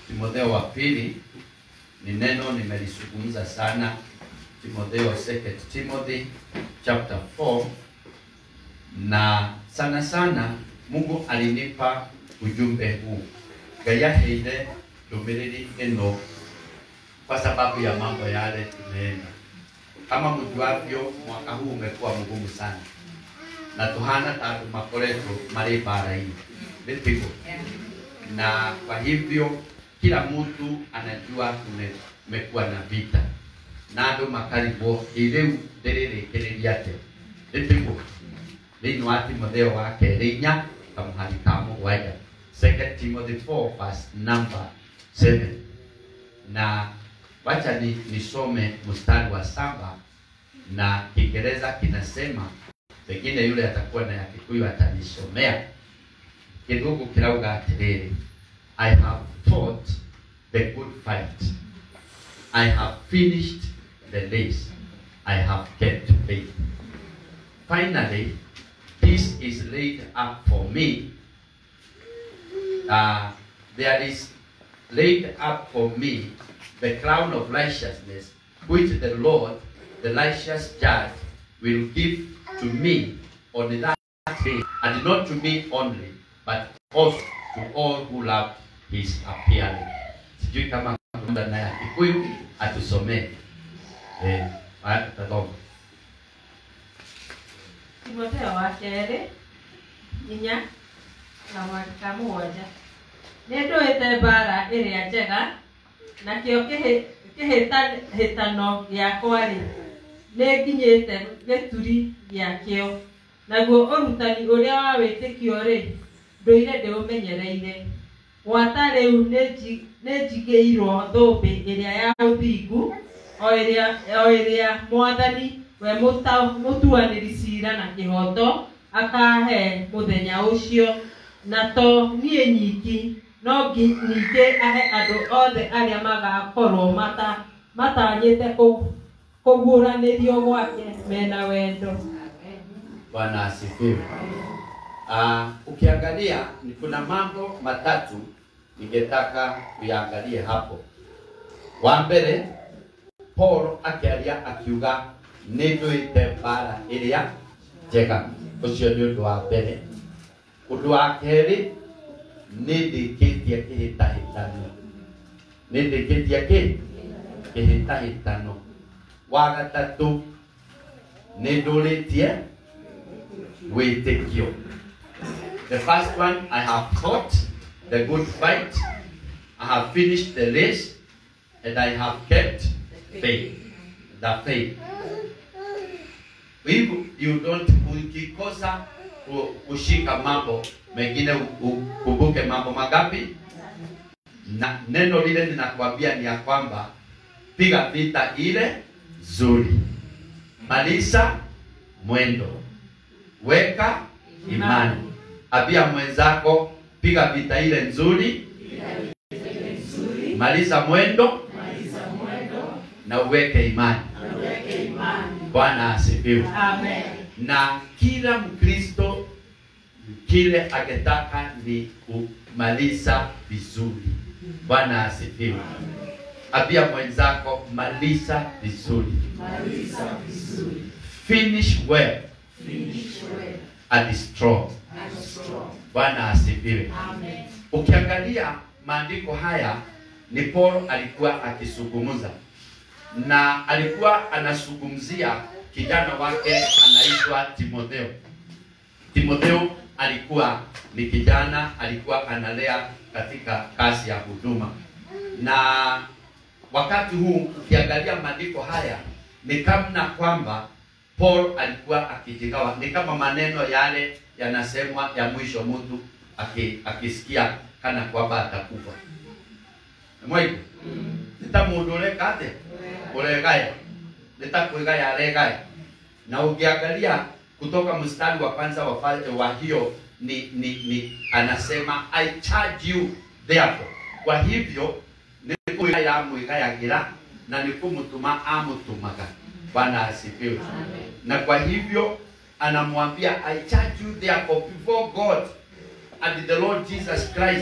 Timotheo wa pili ni neno nimelizungumza sana. Timotheo, second Timothy chapter 4, na sana sana Mungu alinipa ujumbe huu ngayaheire ndũmĩrĩri ĩno kwa sababu ya mambo yale tumeenda. Kama mjuavyo, mwaka huu umekuwa mgumu sana na tuhana tatu makoretwo marĩ mbara-inĩ nĩpigwo na kwa hivyo kila mtu anajua tumekuwa na vita na andũ makarigwo ĩrĩu ndĩrĩrĩkĩrĩria atĩa nĩpigwo thĩinĩ wa timotheo wa kerĩ inya kamũhari ka mũgwanja second timothy 4 verse number 7 na wacha ni nisome mstari wa saba na kiingereza kinasema pengine yule atakuwa na ya kikuyu atanisomea kidogo kirauga atiriri i have fought the good fight i have finished the race i have kept faith finally this is laid up for me uh, there is laid up for me the crown of righteousness which the lord the righteous judge will give to me on that day and not to me only but also to all who love his appearing sijui kama kuna na ya kikuyu atusomee eh, haya tutasoma timotheo wa kerĩ inya na mweri ka mũgwanja nĩ ndũĩte mbaara ĩrĩa njega nakĩo kĩhĩ- kĩhĩtahĩtano gĩakwa-rĩ nĩ nginyĩte gĩturi gĩakĩo naguo ũrutani ũrĩa wa wĩtĩkio-rĩ ndũire ndĩũmenyereire gwata rĩu nĩ nji- nĩ njigĩirwo thũmbĩ ĩrĩa ya ũthingu o ĩrĩa o ĩrĩa mwathani we mũta- mũtuanĩri cira na kĩhoto akahe mũthenya ũcio na to niĩ nyiki no ngi- ningĩ ahe andũ othe arĩa magakorwo mata matanyĩte kũ- kũguũranĩrio gwake mena wendo bwana asifiwe uh, ukiangalia ni kuna mambo matatu ningetaka uyaangalie hapo wa mbere paul akiaria akiuga nĩ ndũĩte mbara ĩrĩa njega ũcio nĩ ũndũ wa mbere ũndũ wa kerĩ nĩ ndĩkĩtie kĩhĩtahĩtano nĩ ndĩkĩtie kĩ kĩhĩtahĩtano wa gatatũ nĩ ndũrĩtie wĩtĩkio the first one i have fought the good fight i have finished the race and i have kept faith the faith if you don't ukikosa ku- kushika mambo mengine u- ukumbuke mambo magapi na neno lile ninakwambia ni ya kwamba piga vita ile zuri maliza mwendo weka imani ambia mwenzako piga vita ile nzuri maliza mwendo na uweke imani bwana asifiwe amen na kila mkristo kile akitaka ni kumaliza vizuri bwana asifiwe ambia mwenzako maliza vizuri finish well and strong bwana asifiwe ukiangalia maandiko haya ni Paulo alikuwa akizungumza na alikuwa anazungumzia kijana wake anaitwa Timotheo. Timotheo alikuwa ni kijana, alikuwa analea katika kazi ya huduma, na wakati huu ukiangalia maandiko haya ni kama kwamba Paul alikuwa akijigawa, ni kama maneno yale yanasemwa ya mwisho, mtu aki- akisikia kana kwamba atakufa mwaigu nita mundu urekate uregaya nitakwigaya aregaya na ukiangalia kutoka mstari wa kwanza wa, fa- wa hiyo ni, ni, ni anasema I charge you therefore. Kwa hivyo nĩ kwĩgaya amwĩgayagĩra na nĩ kũmũtũma amũtũmaga. Bwana asifiwe. Na kwa hivyo anamwambia I charge you therefore before God and the Lord Jesus Christ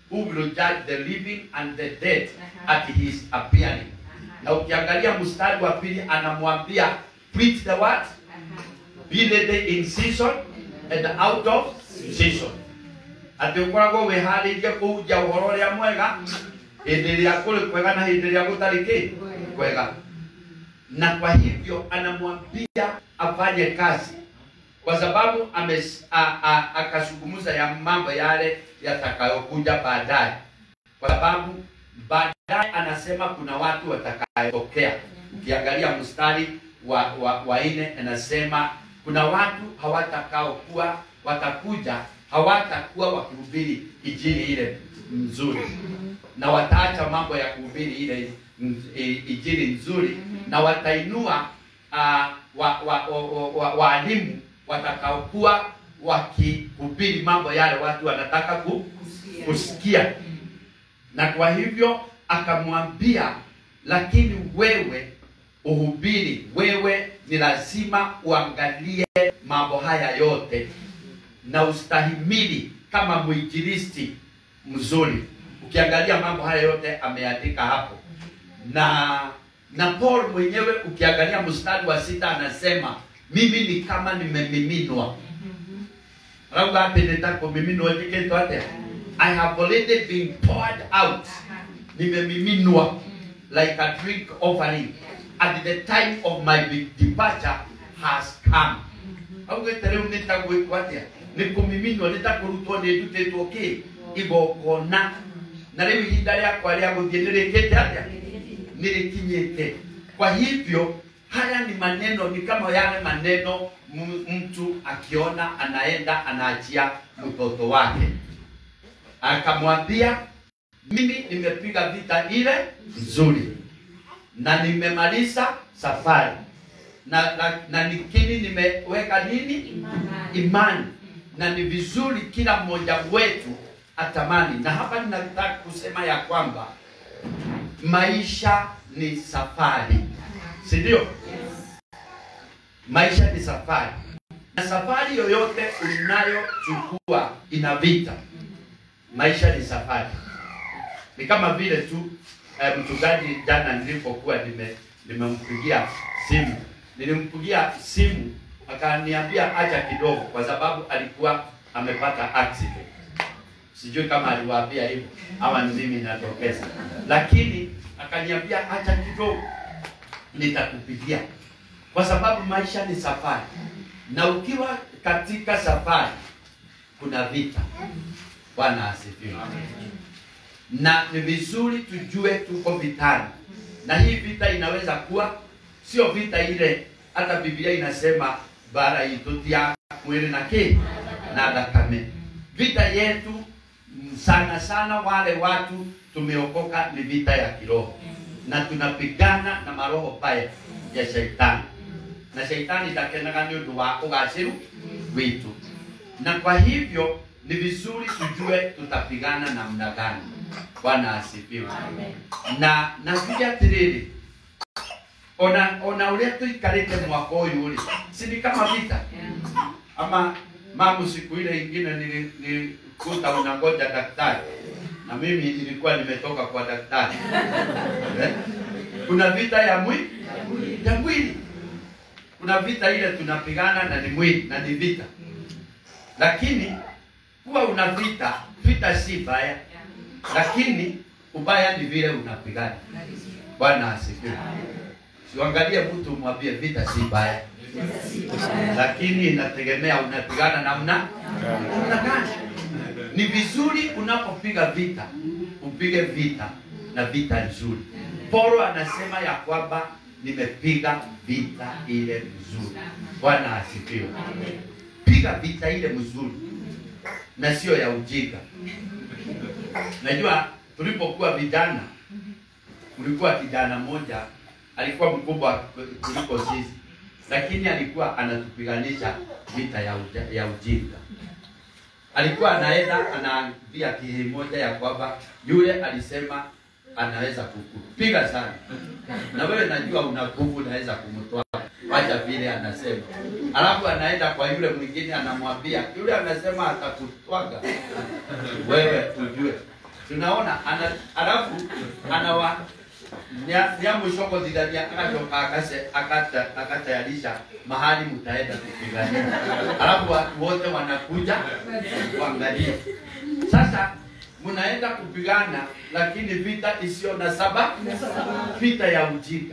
who will judge the living and the dead at his appearing. Na ukiangalia mstari wa pili anamwambia preach the word, be ready in season and out of season. Atĩ ũkoragwo wĩharĩirie kũhunjia ũhoro ũrĩa mwega hĩndĩ ĩrĩa kũrĩ kwega na hĩndĩ ĩrĩa gũtarĩ kĩ kwega. Na kwa hivyo anamwambia afanye kazi kwa sababu ames- a- a- akazungumza ya mambo yale yatakayokuja baadaye, kwa sababu baadaye anasema kuna watu watakayotokea. Ukiangalia mstari wa, wa, wa nne anasema kuna watu hawatakaokuwa watakuja, hawatakuwa wakihubiri injili ile nzuri, na wataacha mambo ya kuhubiri ile mm, i- injili nzuri, na watainua uh, wa, wa, wa, wa, wa, waalimu watakaokuwa wakihubiri mambo yale watu wanataka ku, kusikia. Na kwa hivyo akamwambia, lakini wewe uhubiri, wewe ni lazima uangalie mambo haya yote na ustahimili kama mwinjilisti mzuri. Ukiangalia mambo haya yote ameandika hapo, na na Paul mwenyewe ukiangalia mstari wa sita anasema mimi ni kama nimemiminwa rauga apendeta kumiminwa jiketo atia I have already been poured out nimemiminwa like a drink offering at the time of my departure has come augete rĩu nĩtagwĩkwo atĩa nĩ kũmiminwo nĩtakũrutwo nĩndutĩtwo kĩ igongona na rĩu ihinda rĩakwa rĩa gũthiĩ nĩrĩkĩte atĩa nilikinyete. Kwa hivyo haya ni maneno, ni kama yale maneno m- mtu akiona anaenda anaachia mtoto wake, akamwambia mimi nimepiga vita ile nzuri na nimemaliza safari na, na, na nikini nimeweka nini imani, na ni vizuri kila mmoja wetu atamani. Na hapa ninataka kusema ya kwamba maisha ni safari, si ndio? Maisha ni safari, na safari yoyote unayochukua ina vita. Maisha ni safari, ni kama vile tu eh, mchungaji jana nilipokuwa nime nimempigia simu, nilimpigia simu akaniambia acha kidogo, kwa sababu alikuwa amepata accident sijui kama aliwaambia hivyo ama ni mimi natokeza, lakini akaniambia acha kidogo, nitakupigia kwa sababu maisha ni safari, na ukiwa katika safari kuna vita. Bwana asifiwe. Na ni vizuri tujue tuko vitani, na hii vita inaweza kuwa sio vita ile, hata Biblia inasema bara itutia mwili na ki na thakame. Vita yetu mm, sana sana wale watu tumeokoka ni vita ya kiroho, na tunapigana na maroho baya ya shaitani, na shaitani ndakenaga nĩ ũndũ wa ũgaciru witu, na kwa hivyo ni vizuri tujue tutapigana namna gani. Bwana asifiwe. Na najuge atĩrĩrĩ ona ona ũrĩa tũikarĩte mwaka ũyũ rĩ si ni kama vita ama mamu siku ile ingine nili- nilikuta unangoja daktari na mimi nilikuwa nimetoka kwa daktari Eh? kuna vita ya mwili ya mwili kuna vita ile tunapigana na ni mwili na ni vita lakini huwa una vita vita si baya lakini ubaya ni vile unapigana bwana asifiwe siangalie mtu mwambie vita si baya lakini inategemea unapigana namna namna gani. Ni vizuri unapopiga vita upige vita na vita nzuri. Paulo anasema ya kwamba nimepiga vita ile nzuri. Bwana asifiwe. Piga vita ile mzuri na sio ya ujinga. Najua tulipokuwa vijana, kulikuwa kijana mmoja alikuwa mkubwa kuliko sisi, lakini alikuwa anatupiganisha vita ya, uja, ya ujinga. Alikuwa anaenda anaambia kihi moja ya kwamba yule alisema anaweza kukupiga sana, na wewe najua una nguvu, unaweza kumtoa wacha vile anasema. Alafu anaenda kwa yule mwingine anamwambia, yule anasema atakutwaga wewe ujue tunaona ana, alafu anawa niamucokothithania agacoka akase akata akatayarisha mahali mtaenda kupigania, alafu watu wote wanakuja kuangalia. Sasa mnaenda kupigana, lakini vita isiyo na sababu, vita ya ujinga.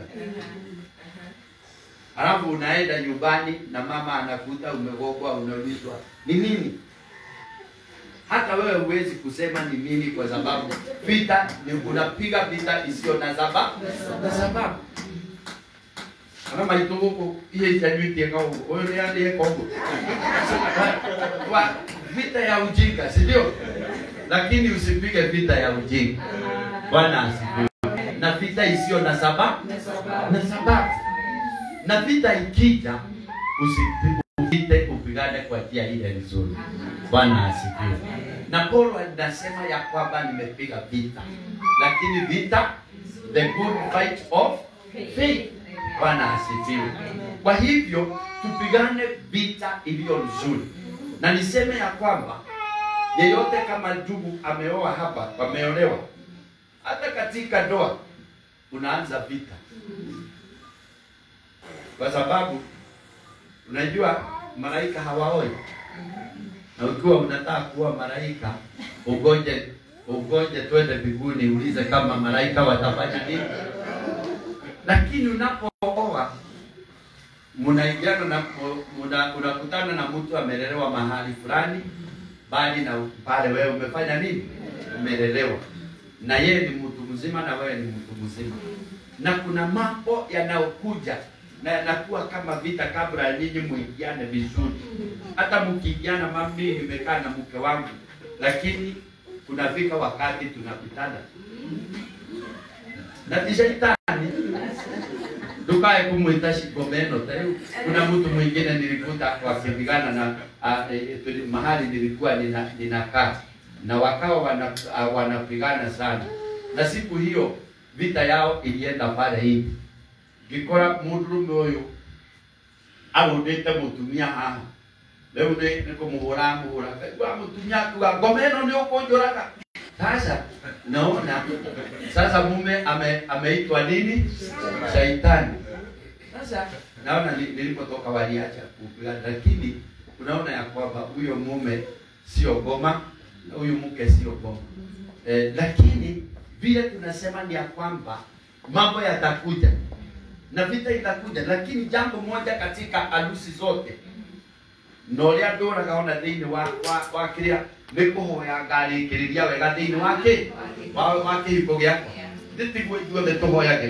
Alafu unaenda nyumbani na mama anakuta umegogwa, unaulizwa ni nini? Hata wewe huwezi kusema ni nini, kwa sababu vita ni unapiga vita isiyo na sababu na sababu ana maitå gå kå iä itanywätie kaåguo å yå nä andä koguo vita ya ujinga si ndio lakini usipige vita ya ujinga bwana asifiwe na vita isiyo na sababu na sababu na vita ikija usipite upigane kwa njia ile nzuri bwana asifiwe na paulo anasema ya kwamba nimepiga vita lakini vita the good fight of faith bwana asifiwe kwa hivyo tupigane vita iliyo nzuri na niseme ya kwamba yeyote kama ndugu ameoa hapa wameolewa hata katika ndoa unaanza vita kwa sababu unajua malaika hawaoi na ukiwa unataka kuwa malaika ugoje ugoje twende mbinguni ulize kama malaika watafanya nini lakini unapooa mnaingiana na muna- unakutana na mtu amelelewa mahali fulani bali na pale wewe umefanya nini umelelewa na yeye ni mtu mzima na wewe ni mtu mzima na kuna mambo yanayokuja na yanakuwa kama vita kabla ya nyinyi muingiane vizuri hata mkiingiana mami nimekaa na mke wangu lakini kunafika wakati tunapitana na tishaitani ndukae kumwita shigomeno teu kuna mtu mwingine nilikuta wakipigana na a, e, tuli- mahali nilikuwa nina- ninakaa na wakawa wana, a, wanapigana sana na siku hiyo vita yao ilienda pale hivi ngikora mundurume uyu agundite mutumia haha riu ni ni kumuhura muhura kaigua mutumia akuga ngoma ino ni ukunjuraga sasa naona sasa mume ame, ameitwa nini shaitani sasa naona ni- nilipotoka waliacha kupigana lakini unaona ya kwamba huyo mume sio goma na huyu mke sio goma eh, lakini vile tunasema ni ya kwamba mambo yatakuja na vita itakuja lakini jambo moja katika harusi zote na ũrĩa ndũraga ona thĩinĩ wa wa wa kĩrĩa nĩ kũhoya ngarĩkĩrĩria wega thĩinĩ wa kĩ wa wa kĩhiko gĩakwa nĩ tiguo ithuothe tũhoyagĩra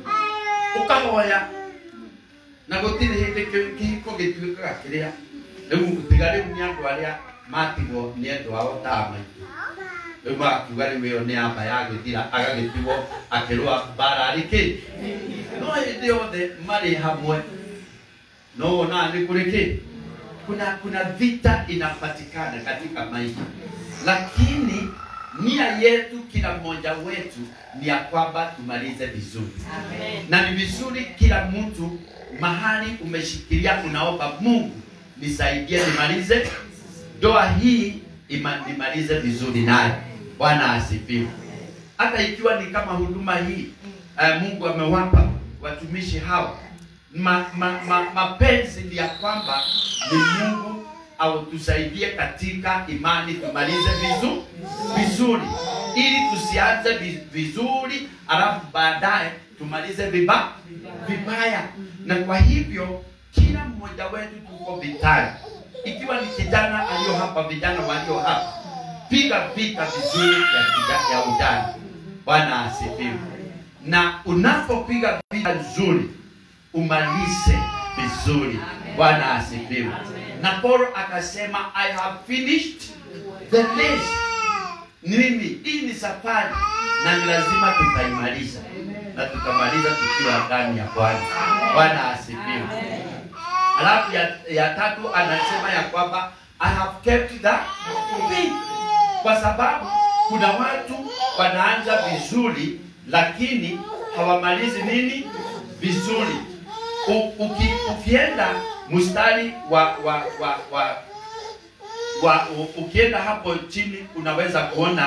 ũkahoya na gũtirĩ hĩndĩ kĩ- kĩhiko gĩtuĩkaga kĩrĩa rĩu tiga rĩu nĩ andũ arĩa matigwo nĩ endwa ao ta maitũ rĩu magakiuga rĩu ĩyo nĩ amba ya gĩthira agagĩtigwo akĩrũa mbara arĩ kĩ no hĩndĩ yothe marĩ hamwe no wonaga nĩ kũrĩ kĩ kuna kuna vita inapatikana katika maisha lakini nia yetu kila mmoja wetu ni ya kwamba tumalize vizuri na ni vizuri kila mtu mahali umeshikilia unaomba mungu nisaidie nimalize ndoa hii ima, nimalize vizuri nayo bwana asifiwe hata ikiwa ni kama huduma hii uh, mungu amewapa watumishi hawa ma, ma, ma, mapenzi ni ya kwamba ni mungu autusaidie katika imani tumalize vizu, vizuri ili tusianze vi- vizuri alafu baadaye tumalize viba, vibaya na kwa hivyo kila mmoja wetu tuko vitani ikiwa ni kijana aliyo hapa vijana walio hapa piga vita vizuri ya, kija- ya ujana bwana asifiwe na unapopiga vita nzuri umalize vizuri bwana asifiwe na paulo akasema i have finished the race mimi hii ni safari na ni lazima tutaimaliza na tutamaliza tukiwa ndani ya bwana bwana asifiwe alafu ya, ya tatu anasema ya kwamba i have kept the faith kwa sababu kuna watu wanaanza vizuri lakini hawamalizi nini vizuri U, uki, ukienda mstari wa wa wa, wa wa u- ukienda hapo chini unaweza kuona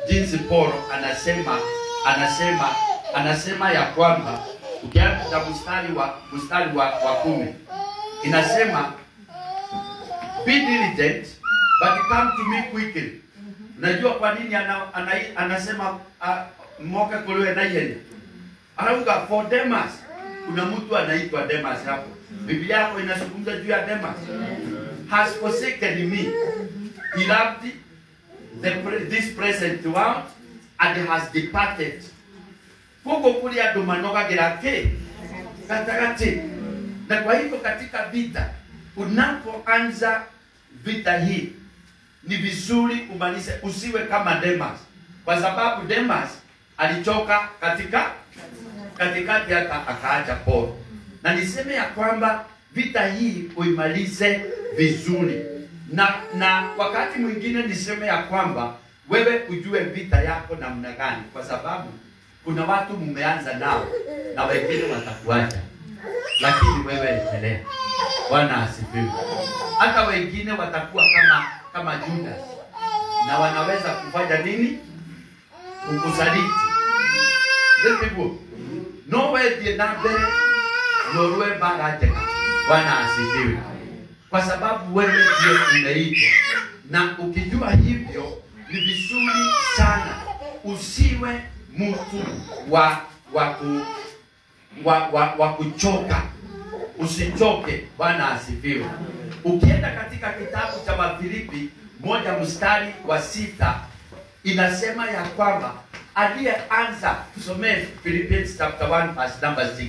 jinsi Paulo anasema anasema anasema ya kwamba ukianza mstari wa mstari wa, wa kumi inasema be diligent but come to me quickly. Unajua kwa nini ana, ana, anasema uh, moka kuliwe na yeye anauga for Demas. Kuna mtu anaitwa Demas hapo. Biblia yako inazungumza juu ya Demas. Has forsaken me. He loved the, pre- this present world and has departed. Huko kuli andũ manogagĩra kĩ gatagatĩ. Na kwa hivyo katika vita, unapoanza vita hii ni vizuri umalize, usiwe kama Demas, kwa sababu Demas alichoka katika katikati hata akaacha Paulo. Na niseme ya kwamba vita hii uimalize vizuri, na na wakati mwingine niseme ya kwamba wewe ujue vita yako namna gani, kwa sababu kuna watu mmeanza nao na wengine watakuacha, lakini wewe endelea. Bwana asifiwe. Hata wengine watakuwa kama kama Judas na wanaweza kufanya nini? Kukusaliti. Ndivyo no wethie na mbere norue mbara njega. Bwana asifiwe, kwa sababu wewe ndio umeitwa, na ukijua hivyo ni vizuri sana usiwe mtu wa wa ku, wa, wa, wa kuchoka usichoke. Bwana asifiwe. Ukienda katika kitabu cha Wafilipi moja mstari wa sita inasema ya kwamba aliyeanza, tusomee Philippians chapter 1 verse number 6.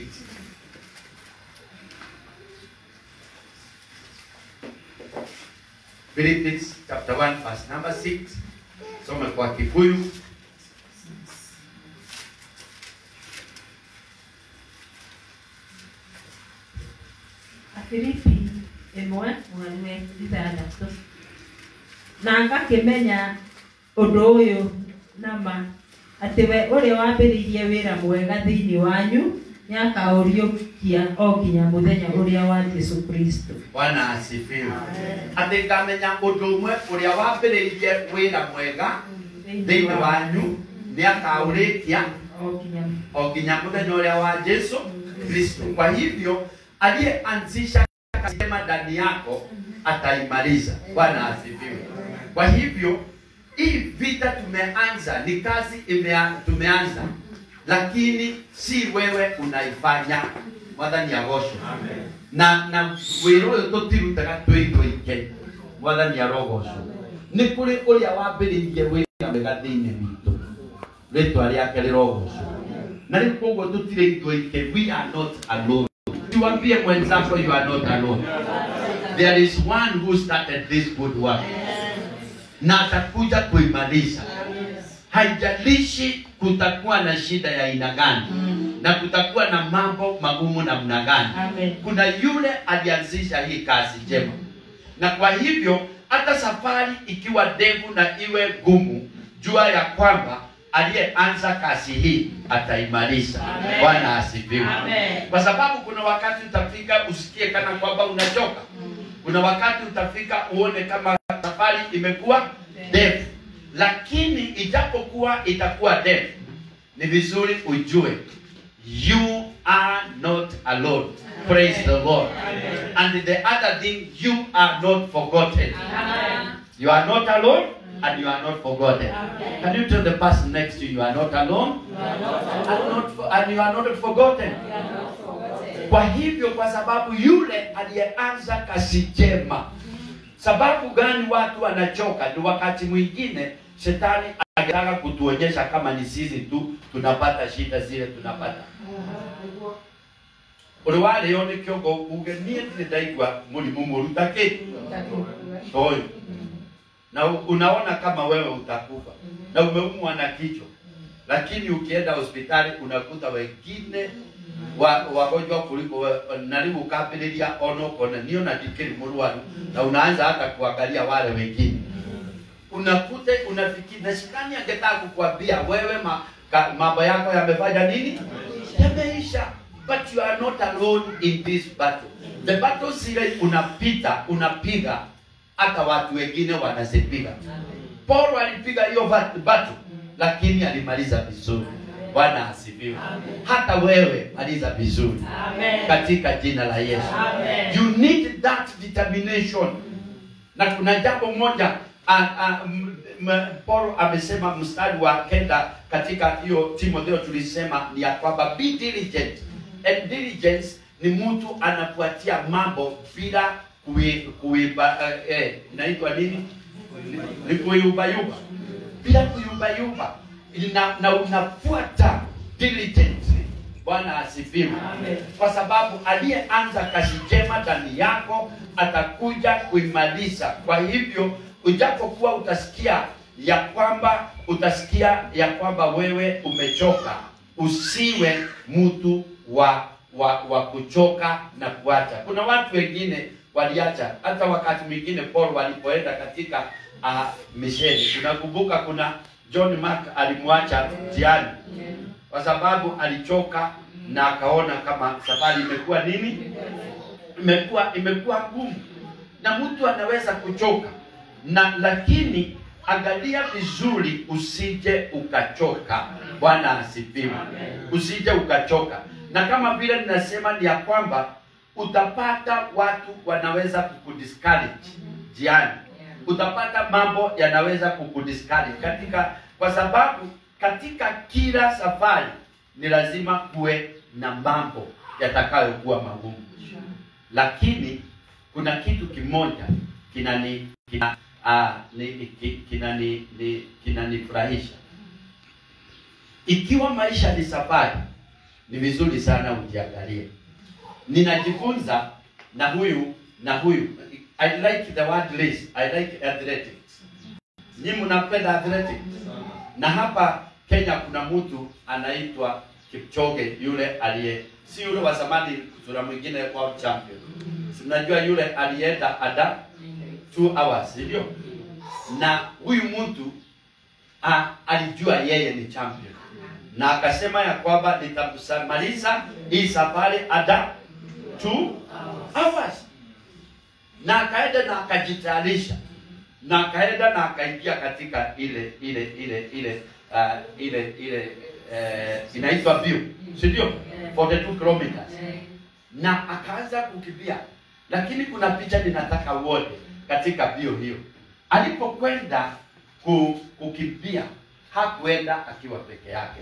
Philippians chapter 1 verse number 6. Soma kwa Kikuyu. Afilipi ĩmwe mweri wa ithathatũ na ngakĩmenya ũndũ ũyũ na ma atĩ we ũrĩa wambĩrĩirie wĩra mwega thĩinĩ wanyu nĩakaũriũkia o nginya mũthenya ũrĩa wa Jesũ Kristo Bwana asifiwe. Atĩ ngamenya ũndũ ũmwe ũrĩa wambĩrĩirie wĩra mwega thĩinĩ wanyu nĩ akaũrĩkia o nginya o nginya mũthenya ũrĩa wa Yesu Kristo. Kwa hivyo aliyeanzisha kazi njema ndani yako ataimaliza. Bwana asifiwe. Kwa hivyo hii vita tumeanza, ni kazi imea, tumeanza, lakini si wewe unaifanya. Mwathani agocwo na na wĩra ũyũ tũtirutaga twĩ tũike mwathani arogocwo nĩ kũrĩ ũrĩa wambĩrĩirie wĩra wega thĩinĩ witũ rĩtwa rĩake rĩrogocwo na rĩu koguo tũtirĩ ithuĩke we are not alone tuambie mwenzako you are not alone there is one who started this good work na atakuja kuimaliza haijalishi kutakuwa na shida ya aina gani na kutakuwa na mambo magumu namna gani Amen. kuna yule alianzisha hii kazi njema na kwa hivyo hata safari ikiwa ndefu na iwe gumu jua ya kwamba aliyeanza kazi hii ataimaliza Amen. bwana asifiwe Amen. kwa sababu kuna wakati utafika usikie kana kwamba unachoka kuna wakati utafika uone kama safari imekuwa ndefu lakini ijapokuwa itakuwa ndefu ni vizuri ujue you are not alone praise the lord and the other thing you are not forgotten you are not alone and you are not forgotten can you tell the person next to you you are not alone and, not for, and you are not forgotten kwa hivyo kwa sababu yule aliyeanza kazi njema sababu gani watu wanachoka ni wakati mwingine shetani anataka kutuonyesha kama ni sisi tu tunapata shida zile tunapata uri warĩo nĩ kĩongo uge niĩ ndirĩ ndaigua mũrimũ mũru ta kĩ ta ũyũ na u- unaona kama wewe utakufa na umeumwa na kichwa lakini ukienda hospitali unakuta wengine wa- wagonjwa kuliko we- na rĩu ukambĩrĩria ona ukona niĩ ona ndikĩrĩ mũrwaru na unaanza hata kuangalia wale wengine unakuta unafikiri na shetani angetaka kukuambia wewe ma, ka, mambo yako yamefanya nini yameisha but you are not alone in this battle the battle zile unapita unapiga hata watu wengine wanazipiga paulo alipiga hiyo bat- battle lakini alimaliza vizuri. Bwana asifiwe. Hata wewe maliza vizuri Amen. katika jina la Yesu. Amen. You need that determination. Na kuna jambo moja a, a, m, m, Paulo amesema mstari wa kenda katika hiyo Timotheo tulisema ni ya kwamba be diligent. And diligence ni mtu anafuatia mambo bila kui, kuiba eh, eh, inaitwa nini? Ni kuyubayuba. Bila kuyubayuba. Na, na unafuata diligently. Bwana asifiwe Amen. kwa sababu aliyeanza kazi njema ndani yako atakuja kuimaliza. Kwa hivyo ujapokuwa utasikia ya kwamba utasikia ya kwamba wewe umechoka, usiwe mtu wa wa, wa kuchoka na kuacha. Kuna watu wengine waliacha, hata wakati mwingine Paul walipoenda katika uh, misheni. Unakumbuka kuna John Mark alimwacha njiani kwa sababu alichoka na akaona kama safari imekuwa nini, imekuwa imekuwa ngumu, na mtu anaweza kuchoka na lakini angalia vizuri, usije ukachoka. Bwana asifiwe, usije ukachoka. Na kama vile ninasema ni ya kwamba utapata watu wanaweza kukudiscourage jiani, utapata mambo yanaweza kukudiscourage katika, kwa sababu katika kila safari ni lazima kuwe na mambo yatakayokuwa magumu, lakini kuna kitu kimoja kinani kina, ah, ni, ki- kinani ni, kinanifurahisha. Ikiwa maisha ni safari, ni vizuri sana ujiangalie. Ninajifunza na huyu na huyu. I like the word race. I like athletics. Nyinyi mnapenda athletics? Na hapa Kenya kuna mtu anaitwa Kipchoge, yule aliye si yule wa zamani, kuna mwingine world champion. Si mnajua yule alienda ada 2 hours, si ndio? Na huyu mtu a, alijua yeye ni champion na akasema ya kwamba nitamaliza hii safari ada 2 hours, na akaenda na akajitayarisha na akaenda na akaingia katika ile ile ile ile uh, ile ile uh, inaitwa view, si ndio? 42 kilometers na akaanza kukimbia, lakini kuna picha ninataka uone katika bio hiyo. Alipokwenda ku, kukimbia hakuenda akiwa peke yake,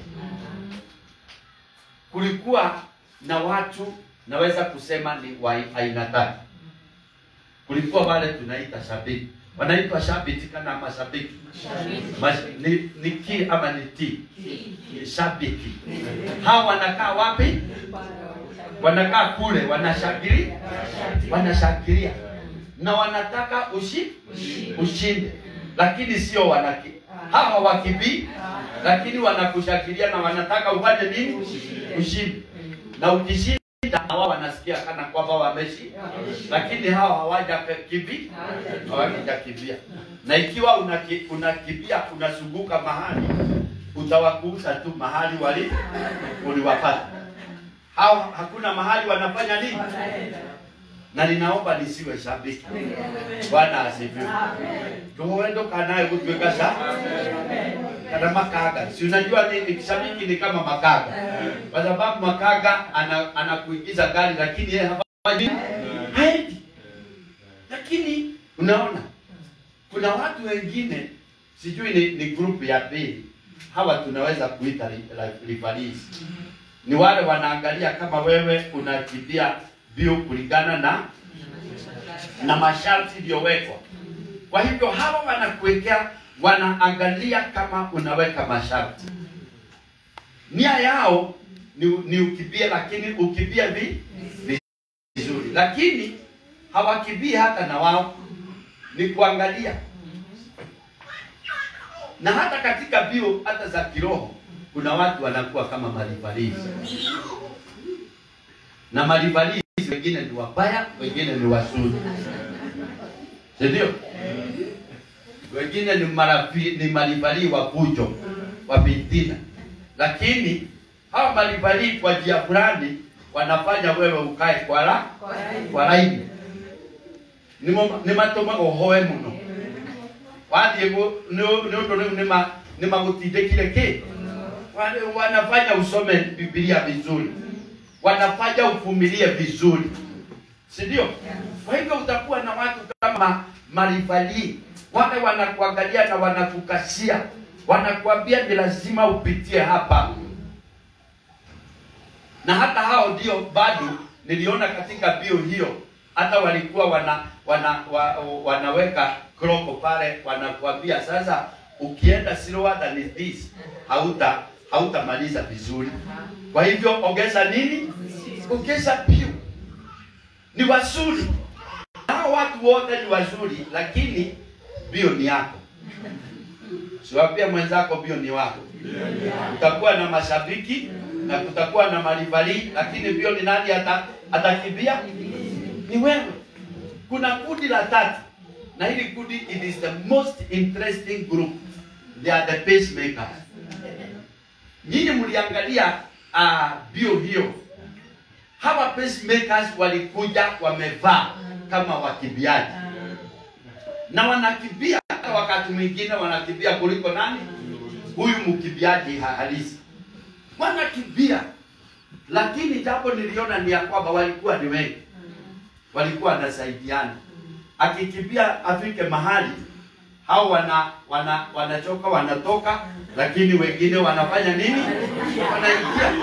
kulikuwa na watu naweza kusema ni wa aina tatu. Kulikuwa wale tunaita shabiki, wanaitwa shabiki kana mashabiki Mas, ni, ni ki ama ni ti shabiki. Hawa wanakaa wapi? Wanakaa kule, wanashangilia, wanashangilia na wanataka ushi ushinde, lakini sio wanaki hawa wakibii, lakini wanakushangilia na wanataka ufanye nini? Ushinde. Na ukishinda hawa wanasikia kana kwamba wameshi, lakini hawa hawaja kibi hawajakimbia. Na ikiwa unaki- unakimbia unazunguka mahali, utawakuta tu mahali wali uliwapata hao, hakuna mahali wanafanya nini na ninaomba nisiwe shabiki. Bwana asifiwe. Tuwendo kanaye kutuweka sha kana makaga. Si unajua ni, ni shabiki ni kama makaga, kwa sababu makaga ana, anakuingiza gari, lakini yeye hafanyi haendi. Lakini unaona kuna watu wengine sijui ni, ni group ya pili, hawa tunaweza kuita ri- ri- referees. Ni wale wanaangalia kama wewe unakimbia bio kulingana na na masharti iliyowekwa. Kwa hivyo hawa wanakuwekea, wanaangalia kama unaweka masharti. Nia yao ni, ni ukimbie, lakini ukimbie vi vizuri, lakini hawakimbii hata na wao, ni kuangalia. Na hata katika bio hata za kiroho kuna watu wanakuwa kama marivalizi na marivalizi wengine ni wabaya, wengine ni wazuri, si ndio? Wengine ni marafi, ni marivali wa fujo wa fitina, lakini hawa marivali kwa njia fulani wanafanya wewe ukae kwa la kwa laini nimo nä matå maga å hoe må no wathiä nä å ndå rä u nä ni magutindikire ki wale wanafanya usome Biblia vizuri, wanafanya uvumilie vizuri, si ndio? Kwa hivyo utakuwa na watu kama marivali, wale wanakuangalia na wanakukasia, wanakuambia ni lazima upitie hapa, na hata hao ndio bado niliona katika bio hiyo, hata walikuwa wana, wana, wa, wanaweka kroko pale, wanakuambia sasa, ukienda slower than this hauta hautamaliza vizuri. Kwa hivyo ongeza nini? Ongeza bio. Ni wazuri hao watu wote ni wazuri, lakini bio ni yako. Siwapia mwenzako bio ni wako. Utakuwa na mashabiki na kutakuwa na marivali, lakini bio ni nani ata, atakimbia? Ni wewe. Kuna kundi la tatu, na hili kundi it is the most interesting group. They are the pacemakers. Nyinyi mliangalia uh, bio hiyo, hawa pacemakers walikuja wamevaa kama wakimbiaji na wanakimbia, hata wakati mwingine wanakimbia kuliko nani? Huyu mkimbiaji ha- halisi, wanakimbia. Lakini jambo niliona ni ya kwamba walikuwa ni wengi, walikuwa wanasaidiana. Akikimbia afike mahali, hao wana wana wanachoka wanatoka, lakini wengine wanafanya nini? Wanaingia.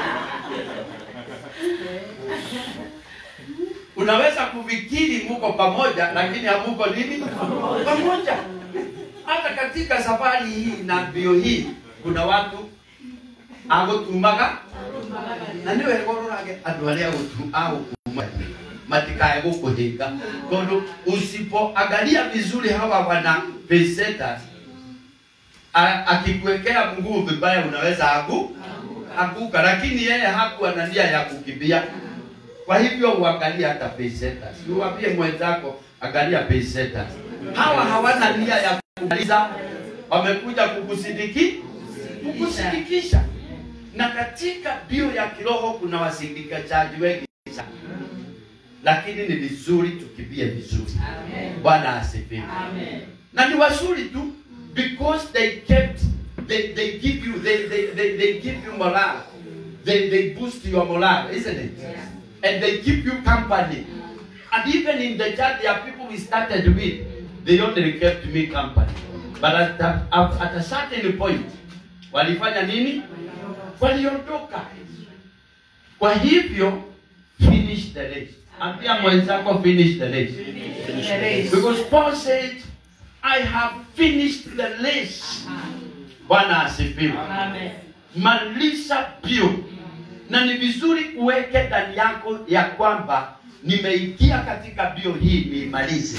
Unaweza kufikiri muko pamoja, lakini hamuko nini pamoja. Hata katika safari hii na mbio hii kuna watu agutumaga na niwe gororage andu aria agutuma matikae gukuhinga tondu usipoangalia vizuri hawa wana pesetas akikuwekea mguu vibaya unaweza aku akuka, lakini yeye hakuwa na nia ya kukimbia. Kwa hivyo uangalie hata pesetas, uwambie mwenzako angalia pesetas. Hawa hawana nia ya kumaliza, wamekuja kukusindiki kukusindikisha. Na katika bio ya kiroho kuna wasindikaji wengi sana, lakini ni vizuri tukimbie vizuri. Bwana asifiwe. Na ni wazuri tu because they kept they, they give you they, they, they, they give you morale they, they boost your morale isn't it and they keep you company and even in the church there are people we started with they only kept me company but at, a- at, at a certain point walifanya nini waliondoka kwa hivyo finish the race ambia mwenzako finish the race because Paul said I have finished the race Bwana asifiwe maliza bio na ni vizuri uweke ndani yako ya kwamba nimeingia katika bio hii niimalize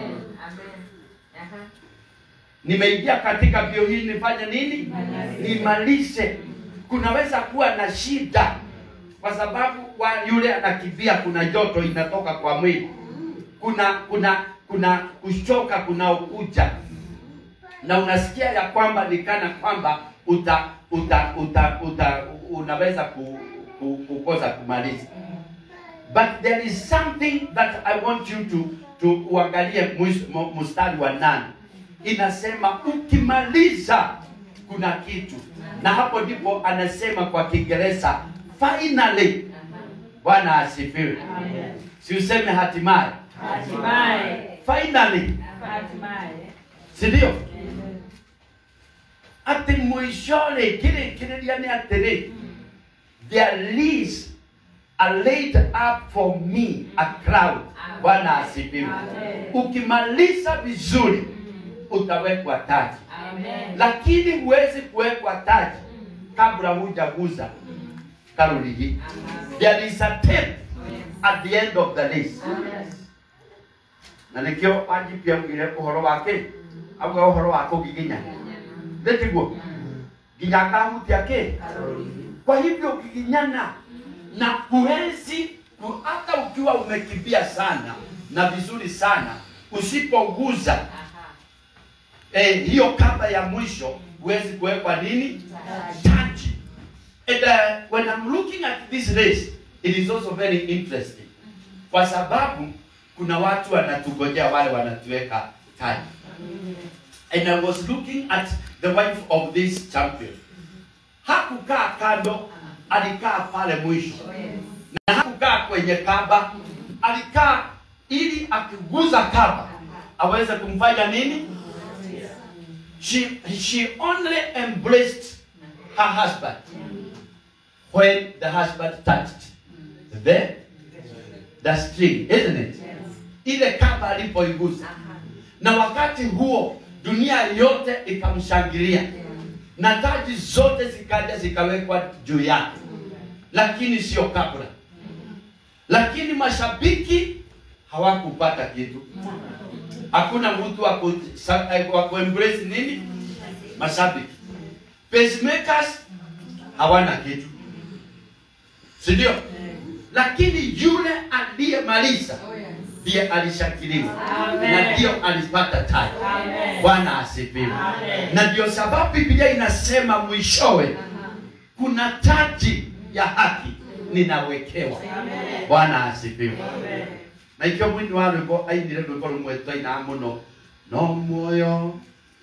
nimeingia katika bio hii nifanye nini nimalize kunaweza kuwa na shida kwa sababu wa yule anakimbia kuna joto inatoka kwa mwili kuna kuna kuna kuchoka kunaokuja na unasikia ya kwamba ni kana kwamba uta uta uta, uta unaweza ku, ku, kukosa kumaliza but there is something that I want you to to uangalie mwisho- mu- mstari wa nane inasema ukimaliza kuna kitu na hapo ndipo anasema kwa Kiingereza finally Bwana asifiwe si useme hatimaye finally si ndio ati mwishoni kile kililia ni atiri there is a laid up for me a crowd bwana asifiwe ukimaliza vizuri utawekwa taji lakini huwezi kuwekwa taji kabla hujaguza karoli hii there is a tape at the end of the list na nikio anjipia ngire uhoro wake auga uhoro wa kugiginya ndetiguo nginya akahutia ke kwa hivyo ukiginyana na huwezi ku- hata ukiwa umekimbia sana na vizuri sana usipoguza eh, hiyo kamba ya mwisho huwezi kuwekwa nini taji and uh, when I'm looking at this race it is also very interesting kwa sababu kuna watu wanatugojea wale wanatuweka taji and I was looking at the wife of this champion. Hakukaa kando, alikaa pale mwisho, na hakukaa kwenye kaba, alikaa ili akiguza kaba aweze kumfanya nini? She, she only embraced her husband when the husband touched the, the string, isn't it? Ile kaba alipoigusa, na wakati huo dunia yote ikamshangilia na taji zote zikaja zikawekwa juu yake, lakini sio kabla. Lakini mashabiki hawakupata kitu. Hakuna mtu wa ku- sa- eh, wa kuembrace nini mashabiki. Pacemakers hawana kitu, si ndio? Lakini yule aliyemaliza ndiye alishakiliwa Amen. na ndio alipata taji. Amen. Bwana asifiwe. Amen. Na ndio sababu Biblia inasema mwishowe kuna taji ya haki ninawekewa. Amen. Bwana asifiwe. Amen. na ikio mwini wa rwimbo ainire rwimbo rumwe twaina muno no muoyo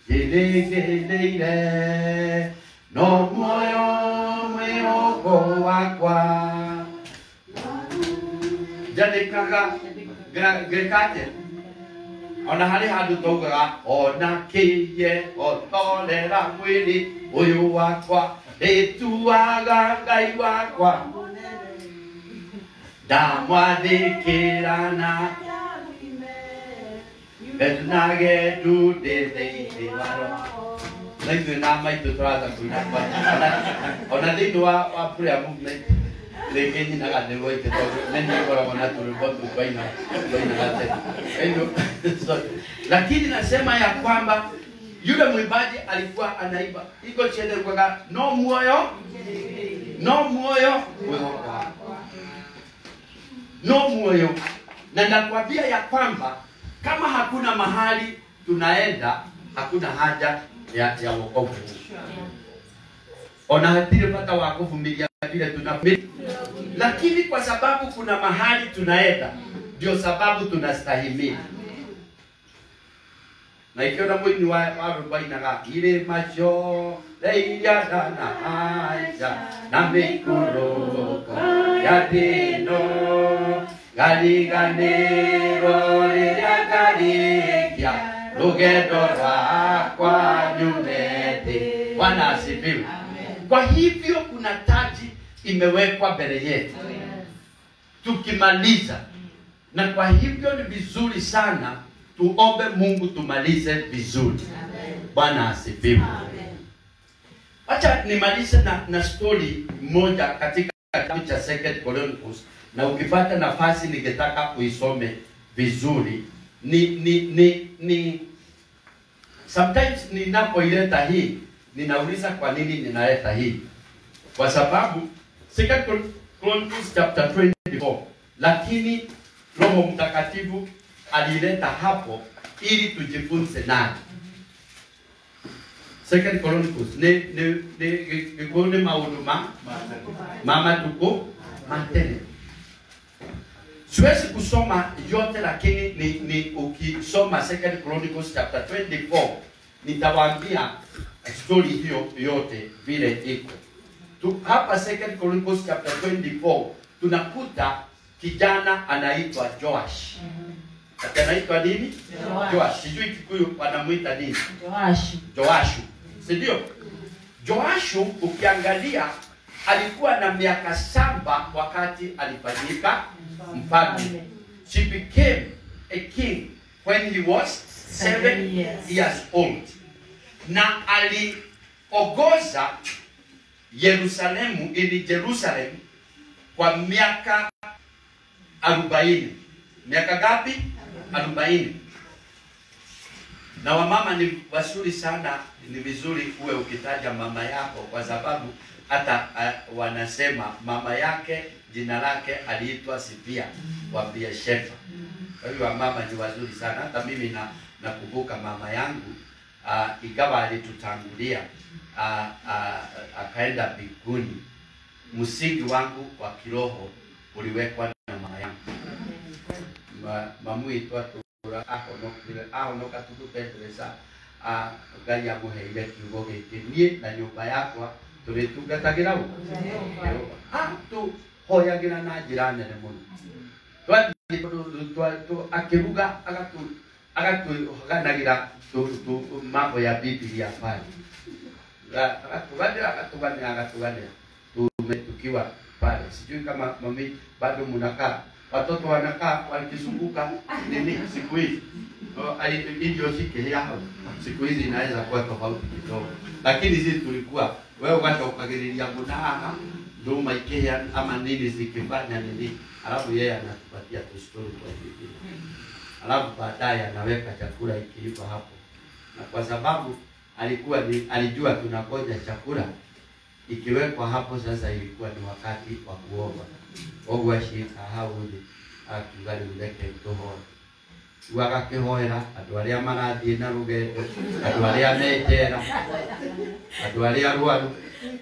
gĩrĩgĩrĩire no muoyo mwĩhoko wakwa njandĩkaga nga- ngĩkaje ona harĩ handũ taugaga ona kĩiye otorera mwĩrĩ ũyũ wakwa ndĩtuaga ngai wakwa ndamwathĩkĩra na nage ndundĩthĩinĩ waro na ithuĩ na maitũ tũrata kũina ona thĩinĩ wa wa prayer movement rĩngĩ nyinaga nĩ rwaike tondũ nĩ niĩ ngoragwo na tũrĩmbo tũ twaina twainaga tene Ĩno- sorry. lakini nasema ya kwamba yule mwimbaji alikuwa anaimba iko chende kwaga no muoyo no muoyo mwĩhoko wakwa no muoyo na nakwambia ya kwamba kama hakuna mahali tunaenda hakuna haja ya, ya wokovu ona hatire mpaka wa kuvumilia vile tunavumilia lakini kwa sababu kuna mahali tunaenda ndio sababu tunastahimili na ikiona mwini wa wa rwimbo inaga irĩma ciothe iria ndanahaica na mĩikũrũko ya thĩ ĩno ngariganĩrwo rĩrĩa ngarĩkia rũgendo rwakwa nyume thĩ bwana asifiwe kwa hivyo kuna taji imewekwa mbele yetu tukimaliza na kwa hivyo ni vizuri sana tuombe mungu tumalize vizuri bwana asifiwe wacha nimalize na, na story moja katika kitabu cha second chronicles na ukipata nafasi ningetaka uisome vizuri ni ni ni ni sometimes ninapoileta hii ninauliza kwa nini ninaleta hii kwa sababu second Chron- chronicles chapter 24 lakini roho mtakatifu alileta hapo ili tujifunze naye second chronicles ni ni ni gikuyu ni maundu ma mama tuko matene siwezi kusoma yote lakini ni, ni ukisoma second chronicles chapter 24 nitawaambia story hiyo yote vile iko tu, hapa second chronicles chapter 24 tunakuta kijana anaitwa joash Ati anaitwa nini Joash. joash sijui kikuyu wanamwita nini Joashi. Joashu, si ndio? Joashu ukiangalia alikuwa na miaka saba wakati alifanyika mfalme. She became a king when he was seven Seven years. years old, na aliongoza Yerusalemu ili Jerusalem kwa miaka arobaini. Miaka gapi? Arobaini na wamama ni wazuri sana ni vizuri uwe ukitaja mama yako kwa sababu hata uh, wanasema mama yake jina lake aliitwa Sipia wa Beersheba. Kwa hiyo wamama ni wazuri sana. Hata mimi na nakumbuka mama yangu uh, ingawa alitutangulia uh, uh, akaenda mbinguni, msingi wangu wa kiroho uliwekwa na mama yangu Ma, mamu itwa tura ahonokire ahonoka tukupendeleza ah, ngai amũheire kiugo gĩkĩ niĩ na nyũmba yakwa tũrĩtungatagĩra ũ Jehova. Ah, tũhoyagĩra na njĩra nene mũno twathiĩ tũ- twa- tũ- akĩruga agatu- agatuganagĩra tu- tu- mambo ya bibilia pale Ga- akatuganĩra akatuganĩra akatuganĩra tume tukiwa pale sijui kama mami bado mnakaa watoto wanakaa wakizunguka nini siku hizi Oh, ai- hivyo sikihia hau siku hizi inaweza kuwa tofauti kidogo lakini sisi tulikuwa wewe ugatokagĩrĩria mũna haha nduma ikihia ama nini zikifanya nini alafu yeye anatupatia tustori kwa Biblia alafu baadaye anaweka chakula ikiiva hapo na kwa sababu alikuwa ni, alijua tunangoja chakula ikiwekwa hapo sasa ilikuwa ni wakati wa kuomba oguo acika hau thĩ akiuga rĩu reke tũhoe rĩu agakĩhoera andũ arĩa marathiĩ na rũgendo andũ arĩa menjera andũ arĩa arwaru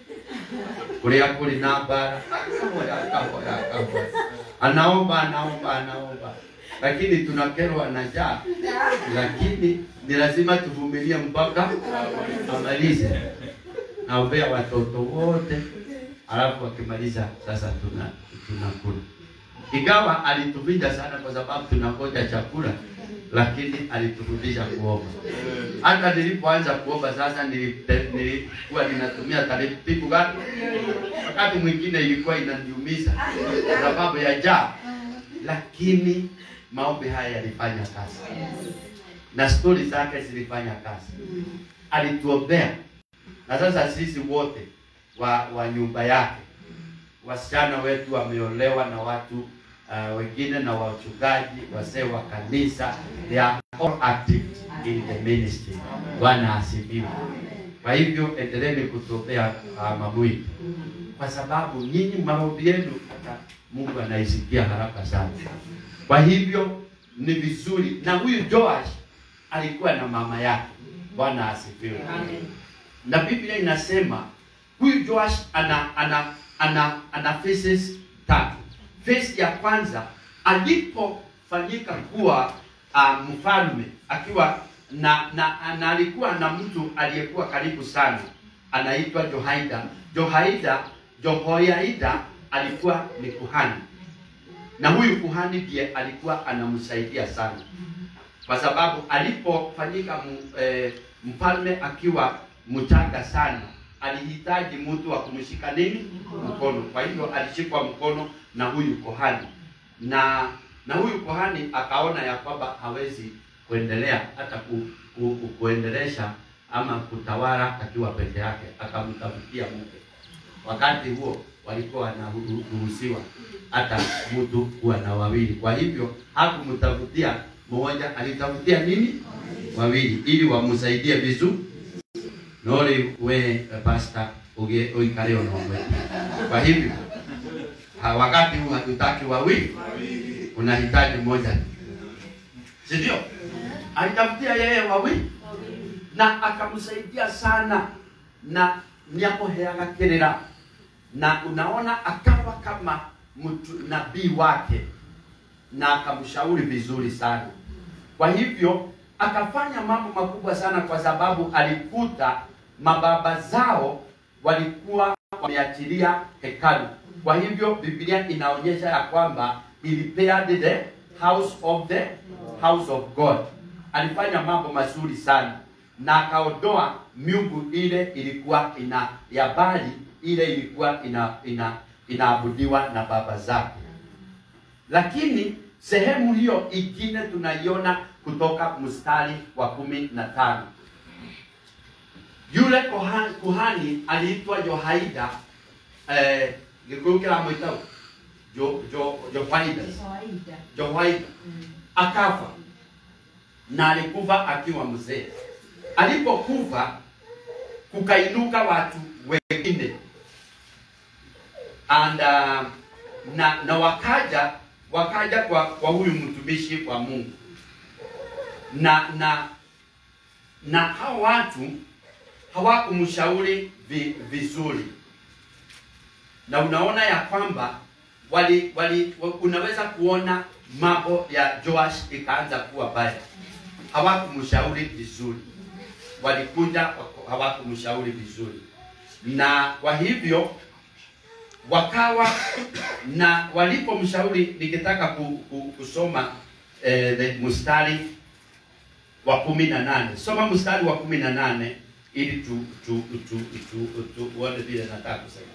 kũrĩa kũrĩ na mbara akahoya akahoya akahoya anaomba anaomba anaomba lakini tunakerwa na njaa lakini ni lazima tuvumilie mpaka amalize naombea watoto wote alafu akimaliza sasa tuna tunakula ingawa alituvinja sana kwa sababu tunangoja chakula lakini alitufundisha kuomba hata nilipoanza kuomba sasa nilipe- nilikuwa ninatumia taratibu gani wakati mwingine ilikuwa inaniumiza kwa sababu ya njaa lakini maombi haya yalifanya kazi na stori zake zilifanya kazi alituombea na sasa sisi wote wa, wa nyumba yake wasichana wetu wameolewa na watu uh, wengine na wachungaji wazee wa kanisa they are all active in the ministry bwana asifiwe kwa hivyo endeleeni kutuombea uh, mamwili kwa sababu nyinyi maombi yenu hata mungu anaisikia haraka sana kwa hivyo ni vizuri na huyu joash alikuwa na mama yake bwana asifiwe na biblia inasema huyu joash ana ana ana ana phases tatu phase ya kwanza alipofanyika kuwa uh, mfalme akiwa na, na, na alikuwa na mtu aliyekuwa karibu sana anaitwa johaida johaida johoyaida alikuwa ni kuhani na huyu kuhani ndiye alikuwa anamsaidia sana kwa sababu alipofanyika mu- eh, mfalme akiwa mchanga sana alihitaji mtu wa kumshika nini mkono kwa hivyo alishikwa mkono na huyu kohani na na huyu kohani akaona ya kwamba hawezi kuendelea hata ku, ku, ku, kuendelesha ama kutawala akiwa peke yake akamtafutia mke wakati huo walikuwa wanaruhusiwa hata mtu kuwa na wawili kwa hivyo hakumtafutia mmoja alitafutia nini wawili ili wamsaidie vizuri nori we eh, pasta uge uikare onomwe kwa hivyo ha, wakati huu hatutaki wawili unahitaji mmoja tu. si ndio alitafutia yeye wawili na akamsaidia sana na niakoheaga kirira na unaona akawa kama mtu nabii wake na akamshauri vizuri sana kwa hivyo akafanya mambo makubwa sana kwa sababu alikuta mababa zao walikuwa wameachilia hekalu kwa hivyo biblia inaonyesha ya kwamba he repaired the house of the house of god alifanya mambo mazuri sana na akaondoa miungu ile ilikuwa ina ya bali ile ilikuwa ina ina inaabudiwa na baba zake lakini sehemu hiyo ingine tunaiona kutoka mstari wa kumi na tano yule kohani, kuhani aliitwa Johaida eh, gikuyu kiramwitao jo, jo, Johaida Johaida akafa na alikufa akiwa mzee. Alipokufa kukainuka watu wengine and uh, na, na wakaja wakaja kwa, kwa huyu mtumishi wa Mungu na na na hao watu hawakumshauri vi, vizuri, na unaona ya kwamba wali, wali wa- unaweza kuona mambo ya Joash ikaanza kuwa baya, hawakumshauri vizuri. walikuja wako- hawakumshauri vizuri, na kwa hivyo wakawa na walipomshauri, nikitaka ku, ku, kusoma eh, the mstari wa kumi na nane soma mstari wa kumi na nane ili tu tu tu tu tu uone vile nataka kusema.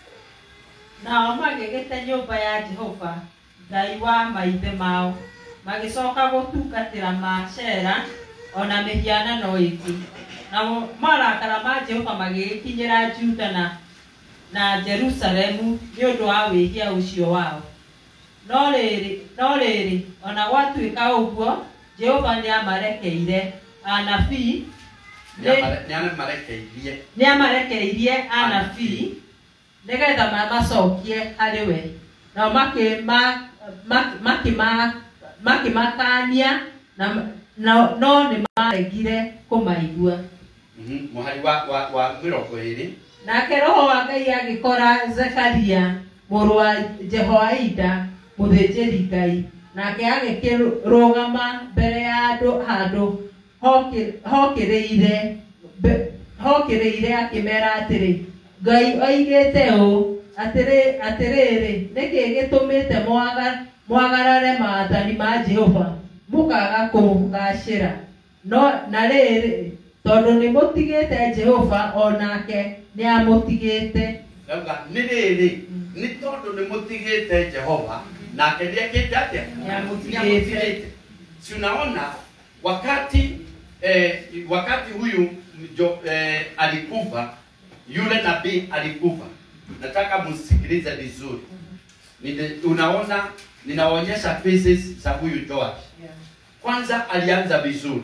nao magĩgĩte nyũmba ya jehova ngai wa maithe mao magĩcoka gũtungatĩra macera ona mĩhianano ĩngĩ namo marakara ma jehova magĩgĩkinyĩra juda na na jerusalemu nĩ ũndũ wa wĩhia ũcio wao no rĩrĩ no rĩrĩ ona gwatuĩka ũguo jehova nĩamarekeire anabii nĩ- nĩamarekeirie nĩ amarekereirie anabii nĩgetha mamacokie harĩ we nao makĩma- ma- makĩma- makĩmakania na no no nĩ maregire kũmaigua Mhm, mũhari wa wa wa mĩrongo ĩrĩ nake roho wa ngai agĩkora zekaria mũrũ wa jehoaida mũthĩnjĩri ngai nake agĩkĩrũgama mbere ya andũ handũ hokĩ- hokĩrĩire mbe- hokĩrĩire akĩmera atĩrĩ ngai oigĩte ũũ atĩrĩ atĩrĩrĩ nĩkĩ gĩtũmĩte mwaga- mwagarare maathani ma jehova mũkaga kũgacĩra no na rĩrĩ tondũ nĩ mũtigĩte jehova o nake nĩ amũtigĩte Dauga nĩ rĩrĩ nĩ tondũ nĩ mũtigĩte Jehova nake nĩekĩte atĩa? Nĩamũtigĩte. Nĩamũtigĩte. Si unaona wakati eh, wakati huyu jo, eh, alikufa yule nabii alikufa. Nataka msikilize vizuri. Nide- Unaona, ninaonyesha phases za huyu Joash. Kwanza alianza vizuri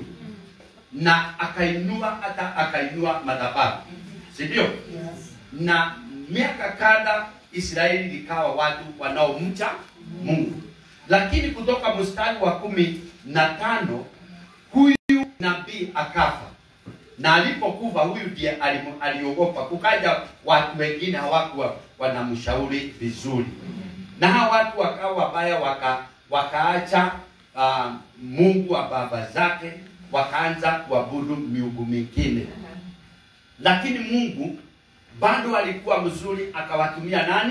na akainua hata akainua madhabahu, si ndio? na miaka kadha Israeli likawa watu wanaomcha Mungu, lakini kutoka mstari wa kumi na tano huyu nabii akafa, na alipokufa huyu ndiye alimu- aliogopa. Kukaja watu wengine hawakuwa wanamshauri vizuri, na hawa watu wakawa wabaya, waka, wakaacha uh, Mungu wa baba zake, wakaanza kuabudu miungu mingine lakini Mungu bado alikuwa mzuri, akawatumia nani?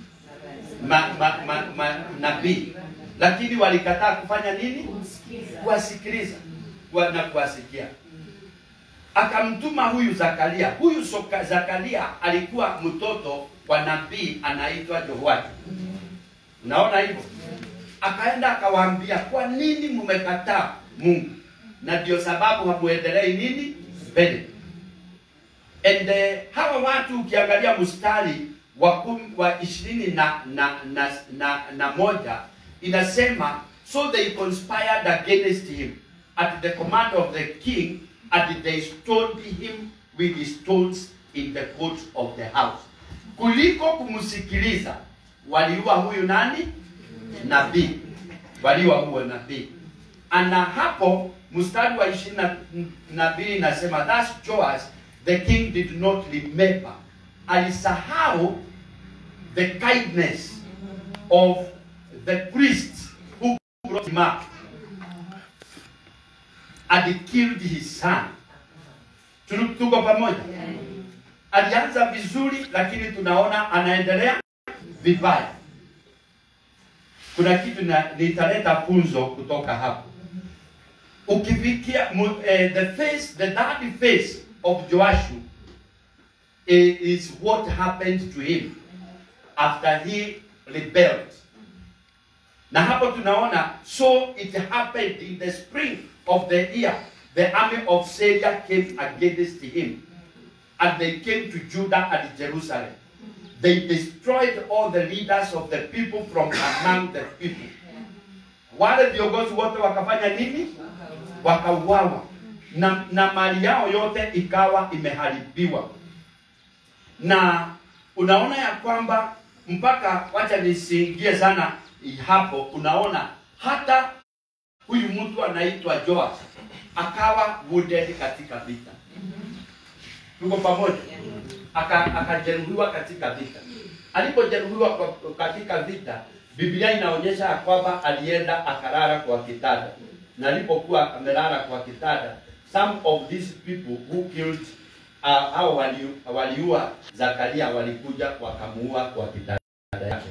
Ma, ma, ma, ma, nabii, lakini walikataa kufanya nini? Kuwasikiliza kuwa- na kuwasikia. Akamtuma huyu Zakaria. Huyu soka, Zakaria alikuwa mtoto wa nabii anaitwa Jehoashi. Unaona hivyo? Akaenda akawaambia, kwa nini mmekataa Mungu? Na ndio sababu hamuendelei nini mbele. And uh, hawa watu ukiangalia mstari wa kum, wa ishirini na, na, na, na, na moja inasema so they conspired against him at the command of the king and they stoned him with the stones in the courts of the house. Kuliko kumsikiliza waliua huyu nani? Nabii, waliua huyo nabii. Ana hapo mstari wa ishirini na- na mbili inasema thus Joash the king did not remember, alisahau the kindness of the priest who brought him up and killed his son. Tu- Tuko pamoja? Alianza vizuri, lakini tunaona anaendelea vibaya. Kuna kitu na nitaleta funzo kutoka hapo ukifikia mu- eh, the face the third face of Joashu i- is what happened to him after he rebelled na hapo tunaona so it happened in the spring of the year the army of Syria came against him and they came to Judah and Jerusalem they destroyed all the leaders of the people from among the people wale viongozi wote wakafanya nini wakauawa na, na mali yao yote ikawa imeharibiwa na unaona ya kwamba mpaka wacha nisiingie sana hapo unaona hata huyu mtu anaitwa Joash akawa wounded katika vita tuko pamoja Aka- akajeruhiwa katika vita alipojeruhiwa kwa- katika vita biblia inaonyesha ya kwamba alienda akalala kwa kitanda na alipokuwa amelala kwa kitanda some of these people who killed uh, au wali- waliua Zakaria walikuja wakamuua kwa kitanda yake.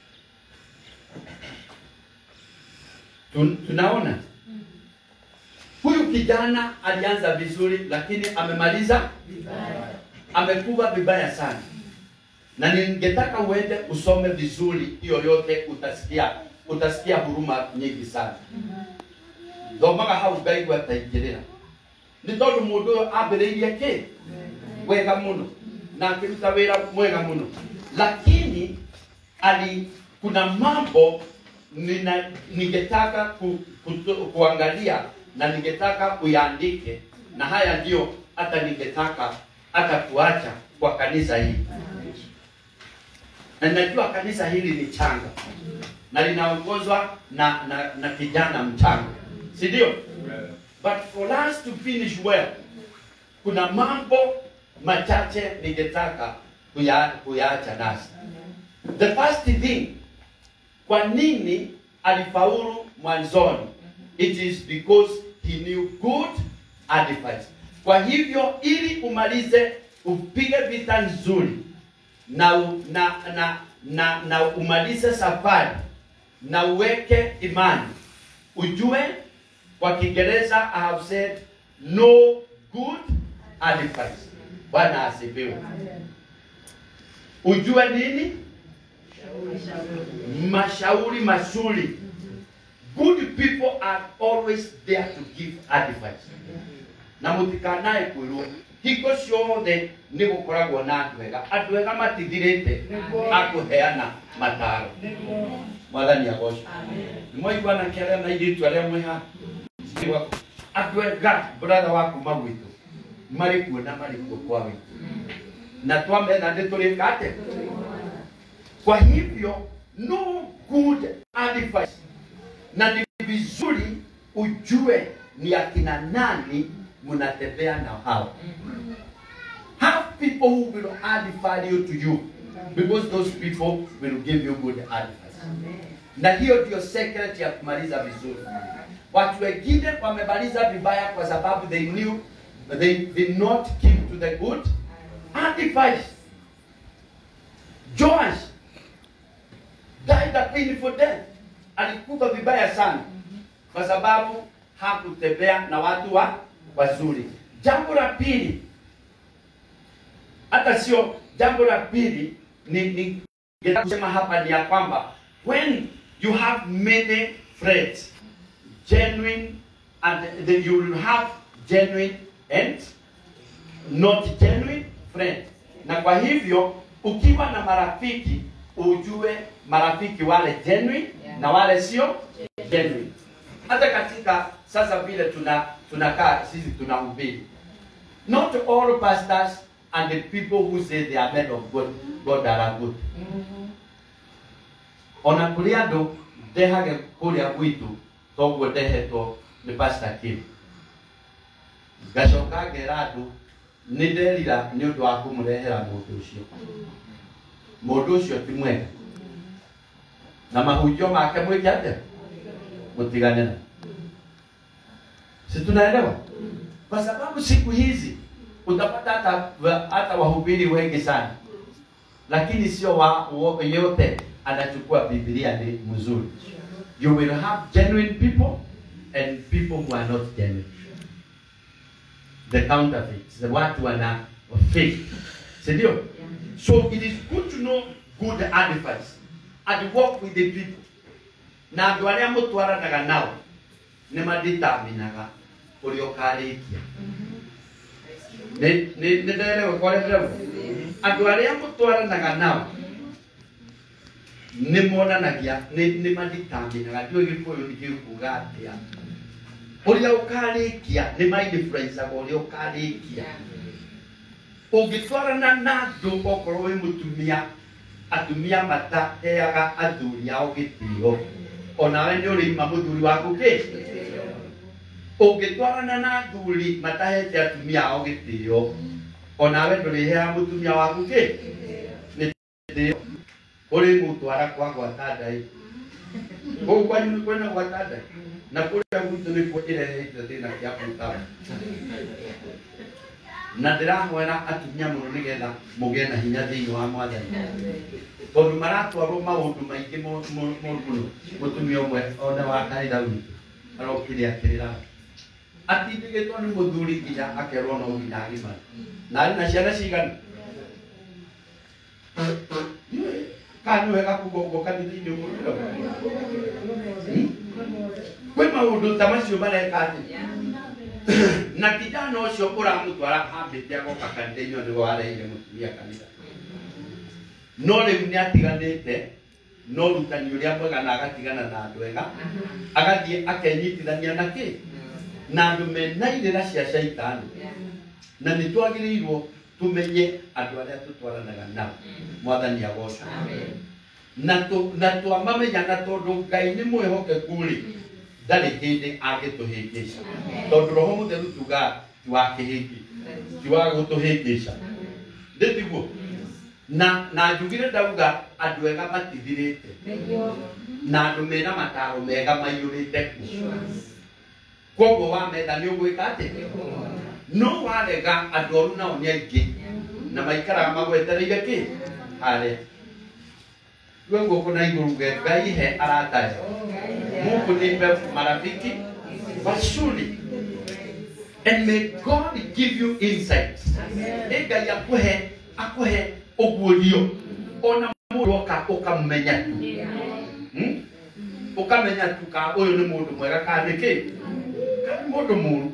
Tun, tunaona huyu kijana alianza vizuri, lakini amemaliza amekuwa vibaya sana, na ningetaka uende usome vizuri hiyo yote, utasikia utasikia huruma nyingi sana. thomaga hau ngai gwataingĩrĩra nĩ tondũ mũndũ ũyũ ambĩrĩirie kĩ wega mũno na akĩruta wĩra mwega mũno lakini ali kuna mambo nina, ningetaka ku, kuto, kuangalia na ningetaka uyaandike na haya ndio hata ningetaka hata kuacha kwa kanisa hili na ninajua kanisa hili ni changa na linaongozwa na, na, na kijana mchanga si ndio but for us to finish well kuna mambo machache ningetaka kuya- kuyaacha nasi the first thing kwa nini alifaulu mwanzoni it is because he knew good advice kwa hivyo ili umalize upige vita nzuri na, u- na, na, na, na umalize safari na uweke imani ujue kwa kiingereza i have said no good advice bwana asifiwe ujue nini mashauri mazuri good people are always there to give advice na mutikanae kwirwo hingo ciothe nĩ gũkoragwo na andũ ega andũ ega matithirĩte akũheana mataro mwathani agocwo nĩ mwaigua anake arĩa na airĩtu arĩa mwĩ haha andũ ega brother wa kuma gwitũ marĩ kuo na marĩ kuo kwa witũ na twamena nĩ tũrĩka atĩ kwa hivyo no good advice na ni vizuri ujue ni akina nani mnatembea na hao have people who will add value to you because those people will give you good advice na hiyo ndio secret ya kumaliza vizuri watu wengine wamemaliza vibaya kwa sababu they knew they did not keep to the good advice Joash died a painful death alikufa vibaya sana kwa sababu hakutembea na watu wa wazuri jambo la pili hata sio jambo la pili ni, ni ningetaka kusema hapa ni ya kwamba when you have many friends genuine and then you will have genuine and not genuine friends na kwa hivyo ukiwa na marafiki ujue marafiki wale genuine na wale sio genuine hata katika sasa vile tuna tunakaa sisi tunahubiri not all pastors and the people who say they are men of God, God are good ona kũrĩ andũ ndehage kũrĩa gwitũ toguo ndehetwo nĩ pastor Kim ngacoka ngera andũ nĩ nderira nĩ ũndũ wa kũmũrehera mũndũ ũcio mũndũ ũcio ti mwega na mahunjio make mwĩke atĩa mtigane na si tunaelewa kwa sababu siku hizi utapata hata hata wahubiri wengi sana lakini sio wa, wa yote anachukua biblia ni mzuri you will have genuine people and people who are not genuine the counterfeits the watu wana fake si ndio so it is good to know good advice and work with the people na andå arä a må twaranaga nao nä manditaminaga å rä a å karä kia nä nderewe kwarerewe andå arä a må twaranaga nao nä monanagia nä manditaminaga ndiå gä kå yå nä kä kuga atä a å rä a å karä kia nä mainfluencaga å rä a å karä kia å ngä twarana na andå okorwo wä må tumia atumia mataheaga athuri ao gä tä o onawe nä å rä ima må thuri waku kä å ngä twarana na athuri matahete atumia ao gä tä o onawe ndå rä heaga må tumia waku kä nä tä o å rä må twara kwa gwata ndai Kwa kwanyu ni kwenda kwa tada. Na kule gwitũ nĩkuo ĩrehete thĩna kĩa mũtara. Na ndĩrahoera atumia mũno nĩgetha mũgĩe na hinya thĩinĩ wa mwathani. Tondũ maratwarwo maũndũ maingĩ mo- mo- moru mũno. Mũtumia ũmwe ona wa kanitha witũ arokire akĩrĩra atindĩgĩtwo nĩ mũthuri nginya akerwo no nginya agimara. Na arĩ na ciana cigana? Kana nĩ wega kuga ũguo kanitha-inĩ ũguo kwĩ maũndũ ta macio mareka atĩ na kijana ũcio ũramũtwara hambĩte agoka kanitha-inĩ ũyũ nĩguo areire mũtumia kanitha no rĩu nĩ atiganĩte no rutani ũrĩa mwega na agatigana na andũ ega agathiĩ akenyitithania na kĩ na andũ mena irĩra cia caitani na nĩ twagĩrĩirwo tũmenye andũ arĩa tũtwaranaga nao mwathani agocwo na tũ- na twamamenya na tondũ ngai nĩ mwĩhokeku rĩ ndarĩ hĩndĩ angĩtũhĩngĩca tondũ roho mũtheru tugaga ti wa kĩhĩngĩ ti wa gũtũhĩngĩca ndĩtiguo na na njugire ndauga andũ ega matithirĩte na andũ mena mataro mega maiyũrĩte ku koguo wametha nĩ ũgwĩka atĩ no warega andũ oru nao nĩ aingĩ na maikaraga magwetereire kĩ harĩa rwe guoko na igũrũ ge ngai he aratahe mungu nipe marafiki wazuri and may god give you insight ĩ ngai akuhe akuhe ũguũrio ona mũndũ oka ũkamenya tu Hmm? ũkamenya tu ka ũyũ nĩ mũndũ mwega ka nĩ kĩ ka nĩ mũndũ mũru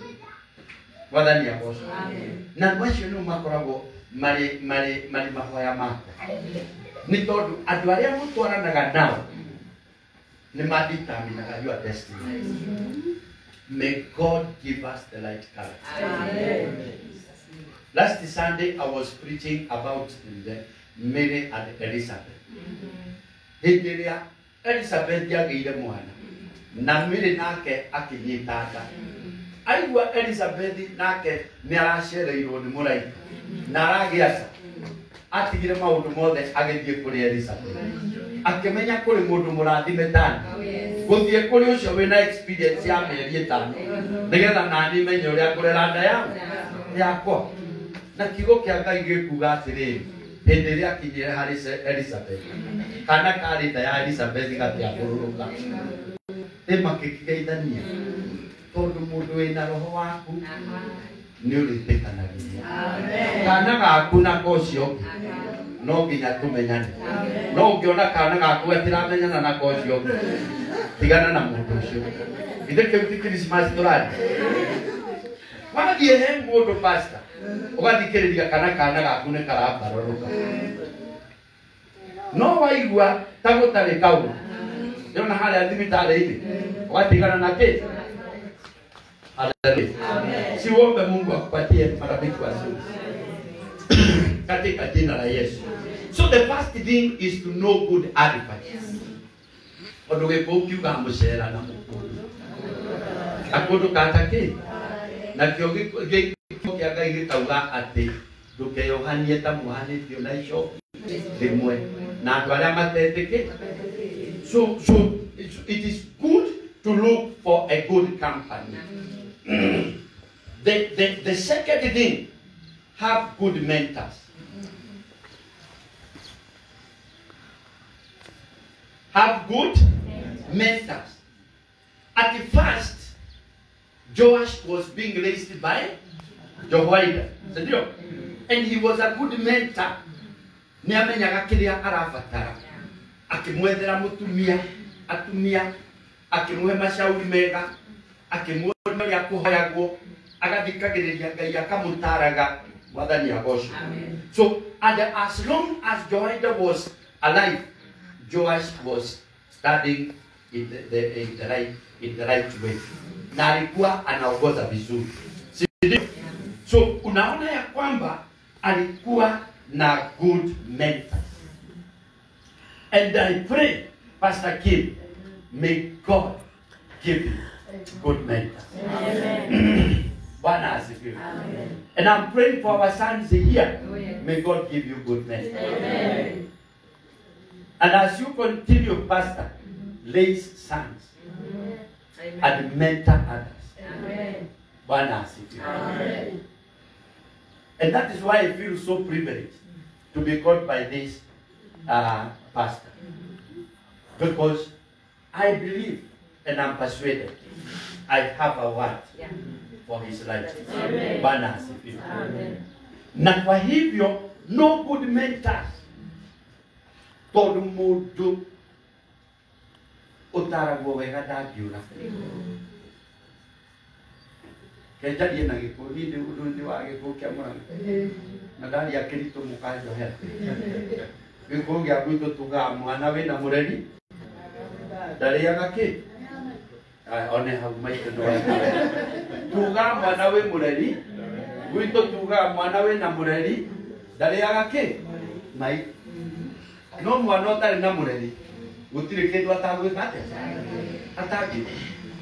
wathani agoco na andũ acio nĩo makoragwo marĩ marĩ marĩ mahoya makwa nĩ tondũ andũ arĩa mũtwaranaga nao nĩ madeterminaga your destiny may god give us the right character last sunday i was preaching about the mary and elizabeth hĩndĩ ĩrĩa elizabeth agĩire mwana na mary nake akĩnyita nda aigua elizabeth nake nĩ aracereirwo nĩ mũraika na aragĩa nda atigire maũndũ mothe agĩthiĩ kũrĩ elizabeth akĩmenya kũrĩ mũndũ mũrathime tani gũthiĩ kũrĩ ũcio wĩna experience ya mĩeri ĩtano nĩgetha nani menye ũrĩa kũrera nda ya yakwa na kiugo kĩa ngai gĩkuga atĩrĩrĩ hĩndĩ ĩrĩa akinyire harĩ Ce- elizabeth kana karĩ nda ya elizabeth gatĩambũrũrũka ĩ makĩkĩgeithania tondũ mũndũ wĩna roho waku nĩ ũrĩtĩkanagĩria kana gaku na kocio no nginya tũmenyane no ũngĩona kana gaku gatiramenyana na kocio tigana na mũndũ ũcio ithe kĩu ti krismas tũrari wathiĩ he mũndũ pasta ũgathikĩrĩria kana kana gaku nĩ karambarũrũka no waigua ta gũtarĩ kaũ nĩona harĩa thibitarĩ-inĩ ũgatigana na kĩ Haleluya. Siombe Mungu akupatie marafiki wazuri katika jina la Yesu. So the first thing is to know good advice. Ũndũ gĩkũ ũkiuga mũcera na mũkũndũ. Akũndũ katake. Na kĩo gĩko kĩa Ngai gĩkauga atĩ ndũkeyohanie ta muhanĩtio na icoki rĩmwe na andũ arĩa matetĩkĩ. So, so it, it is good to look for a good company. the, the, the second thing, have good mentors. Have good mentors. At the first, Joash was being raised by Jehoiada. Sindio? And he was a good mentor. Nĩ amenyaga kĩrĩa arabatara. Akĩmwethera mũtumia, atumia, akĩmũhe macauri mega, akĩmuonia ũrĩa kũhoyagwo, agathikagĩrĩria Ngai akamũtaraga mwathani agocwo. So, and as long as Jehoiada was alive, Joash was studying in the, the, in the, right, in the right way. Na alikuwa anaongoza vizuri. Si ndio? So, unaona ya kwamba alikuwa na good mentors. And I pray, Pastor Kim, may God give you good mentors. Bwana asifiwe. And I'm praying for our sons here. May God give you good mentors. And as you continue, Pastor, raise sons Amen. and mentor others. Amen. Bwana asifiwe. Amen. And that is why I feel so privileged to be called by this uh, pastor. Because I believe and I'm persuaded I have a word Yeah. for his life. Amen. Bwana asifiwe. Amen. Na kwa hivyo no good mentors tondũ mũndũ ũtaragwo wega ndangiũra kenjarie na gĩkũ niĩ ndĩ ũndũ ndĩ wa gĩkũ kĩa mũrang'a na ndaria kĩritũ mũkanjohera gĩkũ gĩa gwitũ tugaga mwana wĩna mũreri ndarĩaga kĩ Aya, one hau maitũ no tugaga mwana wĩ mũreri gwitũ tugaga mwana wĩna mũreri ndarĩaga kĩ mai no mwana ũtarĩ na mũreri gũtirĩ kĩndũ atagwĩka atĩa atangĩka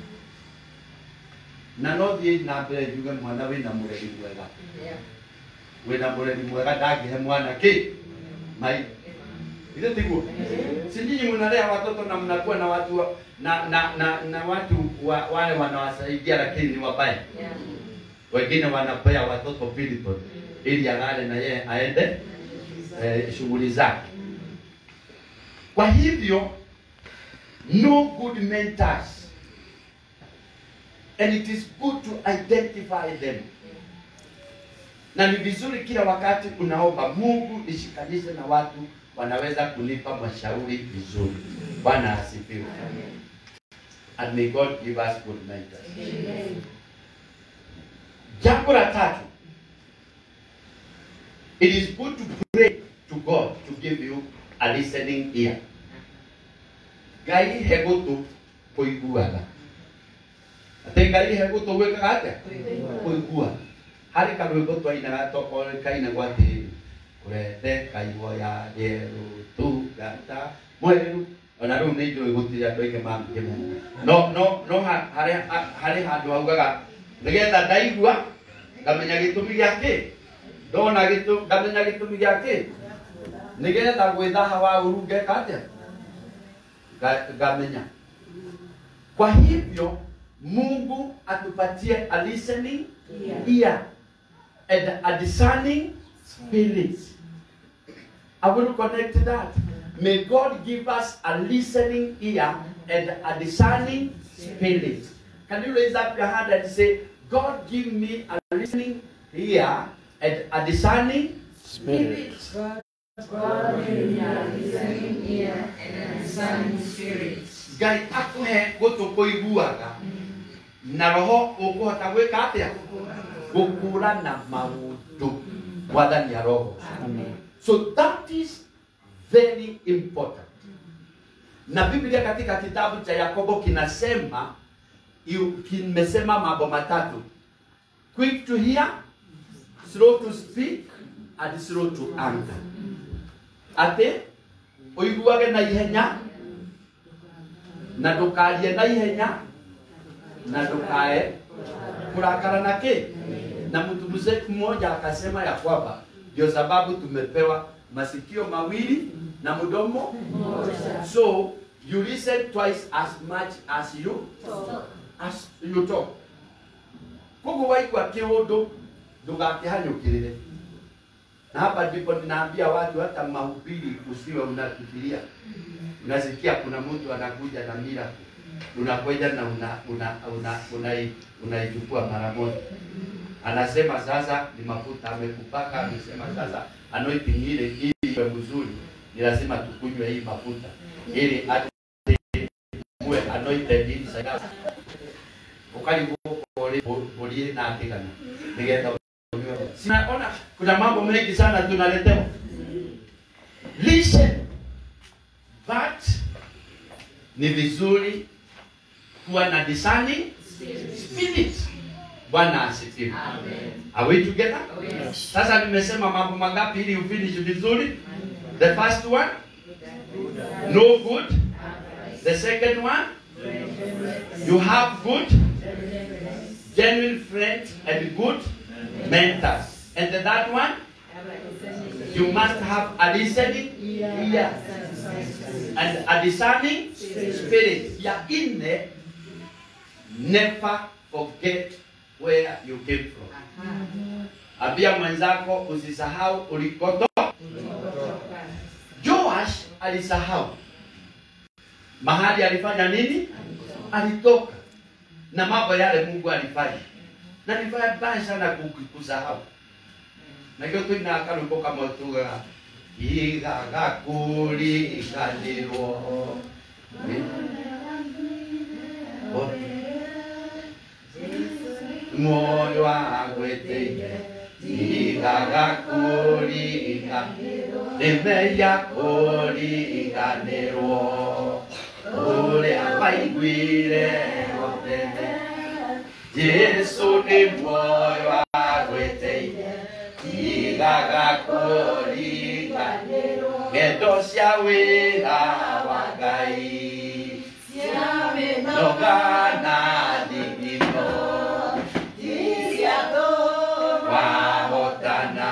na no thiĩ na mbere njuge mwana wĩna mũreri mwega Yeah. wĩna mũreri mwega ndangĩhe mwana kĩ mai ile tiguo si nyinyi mnalea watoto na mnakuwa na watu wa- na na na, na watu wa, wale wanawasaidia lakini ni wabaya Yeah. wengine wanapea watoto pilipo ili alale na yeye aende eh, shughuli zake kwa hivyo no good mentors and it is good to identify them na ni vizuri kila wakati unaomba mungu nishikanishe na watu wanaweza kunipa mashauri vizuri bwana asifiwe and may god give us good mentors Amen. jambo la tatu it is good to pray to god to give you a listening ear ngai he gũtũ kũiguaga atĩ ngai he gũtũ gwĩkaga atĩa kũigua harĩ karwĩmbo twainaga tokainagwo atĩrĩ kũrete kaiguoya rĩerũ tungata mwerũ ona rĩu nĩ njũĩ gũtirĩ andũ aingĩ mangĩmena no no no ha- harĩ ha- harĩ handũ haugaga nĩgetha ndaigua ngamenya gĩtũmi gĩa kĩ ndona gĩtũ ngamenya gĩtũmi gĩa kĩ nĩgetha gwĩthaha wa ũru ngeka atĩa Nga- ngamenya kwa hivyo mungu atupatie a listening ear and a discerning spirit I will connect to that. May God give us a listening ear and a discerning spirit. Can you raise up your hand and say, God give me a listening ear and a discerning spirit. Ngai akũhe gũtũ kũiguaga na roho ũkũhota gwĩka atĩa gũkũrana maũndũ mwathani ya roho so that is very important na biblia katika kitabu cha yakobo kinasema yu- kimesema mambo matatu quick to hear slow to speak and slow to anger atĩ ũiguage na ihenya na ndũkarie na ihenya na ndũkae kurakara na kĩ na mtu mzee mmoja akasema ya kwamba ndio sababu tumepewa masikio mawili na mdomo so you listen twice as much as you as you talk koguo waigua kĩũndũ ndũgakĩhanyũkĩrĩre na hapa ndipo ninaambia watu hata mahubiri usiwe unafikiria unasikia kuna mtu anakuja na mira unakwenda na una una una unai- unaichukua mara moja anasema sasa ni mafuta amekupaka amesema sasa anointing ile ili iwe mzuri ni lazima tukunywe hii mafuta ili hata uwe anointed inside out ukarigwo ulie na atigana nigetha unywe. sinaona kuna mambo mengi sana tunaletewa listen but ni vizuri kuwa na discerning spirit bwana asifiwe are we together sasa nimesema mambo mangapi ili ufinish vizuri the first one no good the second one you have good genuine friends and good mentors and the third one you must have a listening ear and a discerning spirit. Ya nne, never forget where you came from. Ambia mwenzako usisahau ulikotoka. Joash alisahau mahali alifanya nini, alitoka na mambo yale Mungu alifanya, na ni vibaya sana ku- kusahau. nakio twina akarwimbo kamwe tugaga igagakuliganirwo moyo wagwĩtĩire igagakuliga nĩmeya kũriganĩrwo ũrĩa waiguire otene Jesu nĩ muoyo wagwĩtĩire igagakũriga ngendo cia wĩra wa Ngai nogana thigino wahotana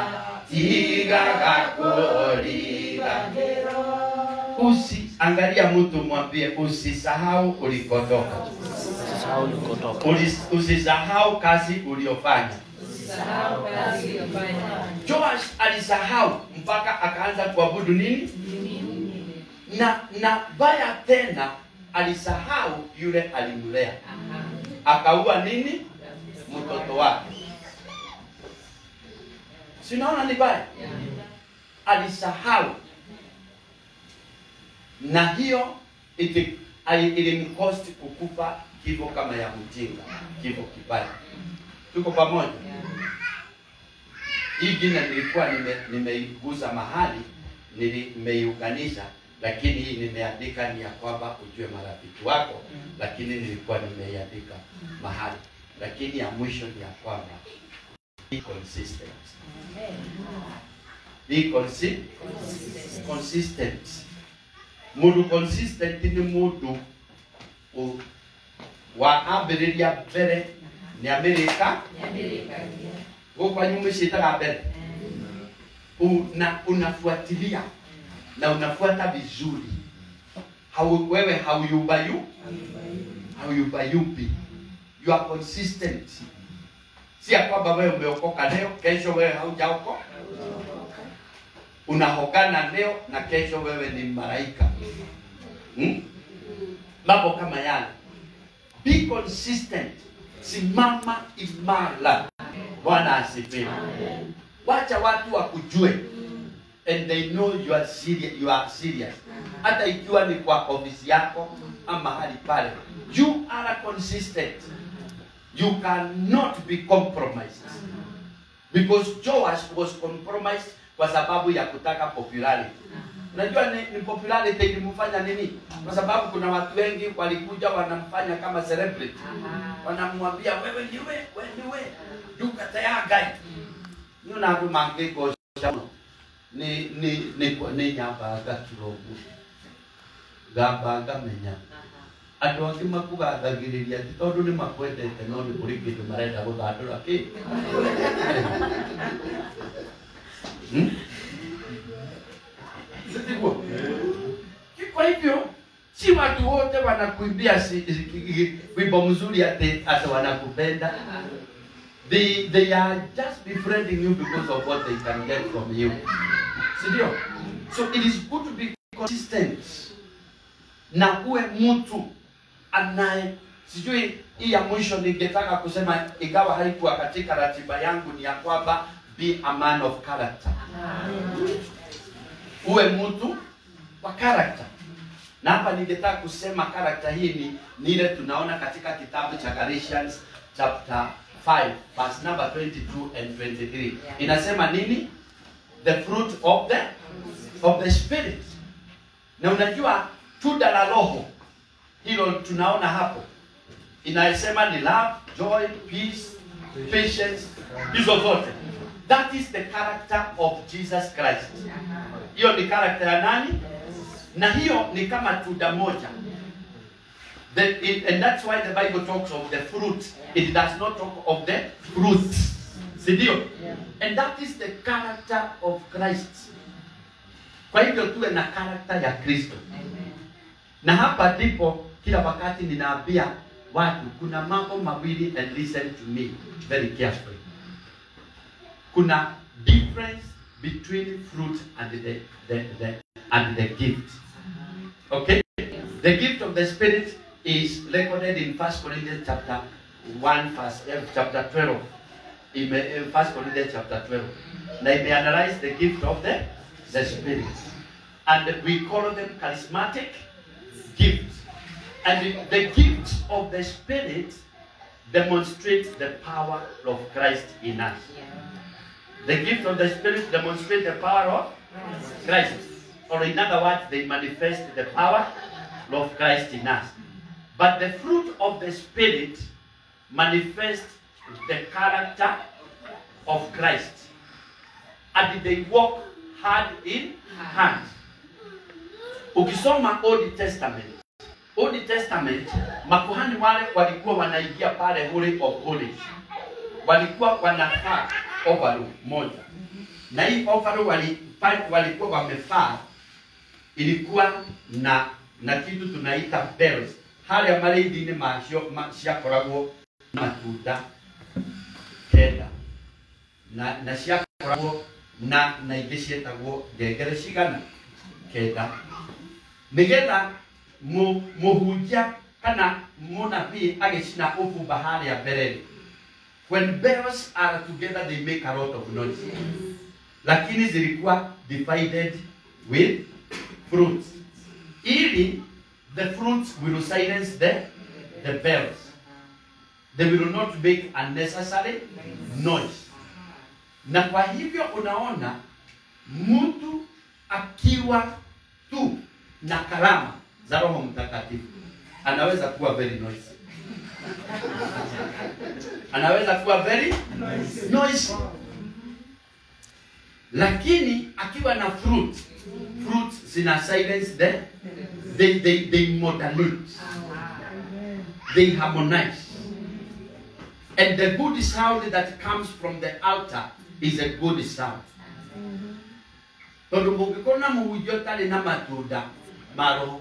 tigagakũriga usi angalia mtu mwambie usisahau ulikotoka Usisahau ulikotoka. Ulis- usisahau kazi uliofanya Joash alisahau mpaka akaanza kuabudu nini na na baya tena alisahau yule alimlea akaua nini mtoto wake sinaona ni baya alisahau na hiyo iti- ali- ilimkosti kukufa kifo kama ya mjinga kifo kibaya tuko pamoja hii jina nilikuwa nime- nimeigusa mahali nili- nimeiunganisha lakini hii nimeandika ni ya kwamba ujue marafiki wako lakini nilikuwa nimeiandika mahali lakini ya mwisho ni ya kwamba be consistent be consi consistent mundu consistent ni mundu u- wa ambĩrĩria mbere nĩ amerika gũkũ kwanyu mũciĩtaga mbere una, unafuatilia na unafuata vizuri hau, wewe hauyubayu hauyubayubi you are consistent si ya kwamba wewe umeokoka leo kesho wewe haujaokoka unahogana leo na kesho wewe ni malaika hmm? mambo kama yale be consistent simama imara bwana asifiwe wacha watu wakujue and they know you are serious, you are serious hata ikiwa ni kwa ofisi yako ama mahali pale you are consistent you cannot be compromised because Joash was compromised kwa sababu ya kutaka popularity. Unajua ni, ni popularity ilimfanya nini? Kwa sababu kuna watu wengi walikuja wanamfanya kama celebrity, wanamwambia wewe ndiwe, wewe ndiwe, ndukatayagai niyo nandu mangĩgocana nĩ nĩ nĩ nĩ nyambaga kĩrogu ngamba ngamenya andũ angĩ makugathagĩrĩria ti tondũ nĩ makwendete no nĩ kũrĩ kĩndũ marenda gũthandũra kĩ Hmm? Sivyo? Kwa hivyo si watu wote wanakuimbia si- si- wimbo mzuri ati ati wanakupenda. They, they are just befriending you because of what they can get from you. Sindio? So it is good to be consistent na uwe mtu anaye sijui hii ya mwisho ningetaka kusema ingawa haikuwa katika ratiba yangu ni ya kwamba be a man of character uwe mtu wa character na hapa ningetaka kusema character hii ni, ni ile tunaona katika kitabu cha Galatians chapter 5 verse number 22 and 23 inasema nini the fruit of the of the spirit na unajua tunda la roho hilo tunaona hapo inasema ni love joy peace patience hizo zote that is the character of jesus christ hiyo ni character ya nani na hiyo ni kama tunda moja the, it, and that's why the bible talks of the fruit it does not talk of the fruit sindio and that is the character of christ kwa hivyo tuwe na character ya kristo na hapa ndipo kila wakati ninaambia watu kuna mambo mawili and listen to me very carefully kuna difference between fruit and the, the, the, and the gift okay the gift of the spirit is recorded in 1 corinthians chapter 1 verse, eh, chapter 12 in eh, 1 corinthians chapter 12 na imeanalyze the gift of the, the spirit and we call them charismatic gifts and the gifts of the spirit demonstrate the power of christ in us the gift of the spirit demonstrate the power of christ or in other words they manifest the power of christ in us but the fruit of the spirit manifest the character of christ and they walk hand in hand ukisoma old testament old testament makuhani wale walikuwa wanaingia pale holy of holies walikuwa wanavaa overall moja na hii overall wali, pale walikuwa wamevaa ilikuwa na na kitu tunaita bells harĩa marĩithi-inĩ macio ma, ciakoragwo na matunda kenda na na ciakoragwo na na ingĩ ciĩtagwo ngengere cigana kenda nĩgetha mu- mũhunjia kana mũnabii agĩcina ũbumba harĩa mbere when bells are together they make a lot of noise lakini zilikuwa divided with fruits ili the fruits will silence the, the bells they will not make unnecessary noise na kwa hivyo unaona mtu akiwa tu na karama za roho mtakatifu anaweza kuwa very noisy anaweza kuwa very noisy lakini akiwa na fruit fruits zina silence the they, they, they modulate they harmonize and the good sound that comes from the altar is a good sound tondå må ngä korwo na må hunjia å tarä na matunda ma roho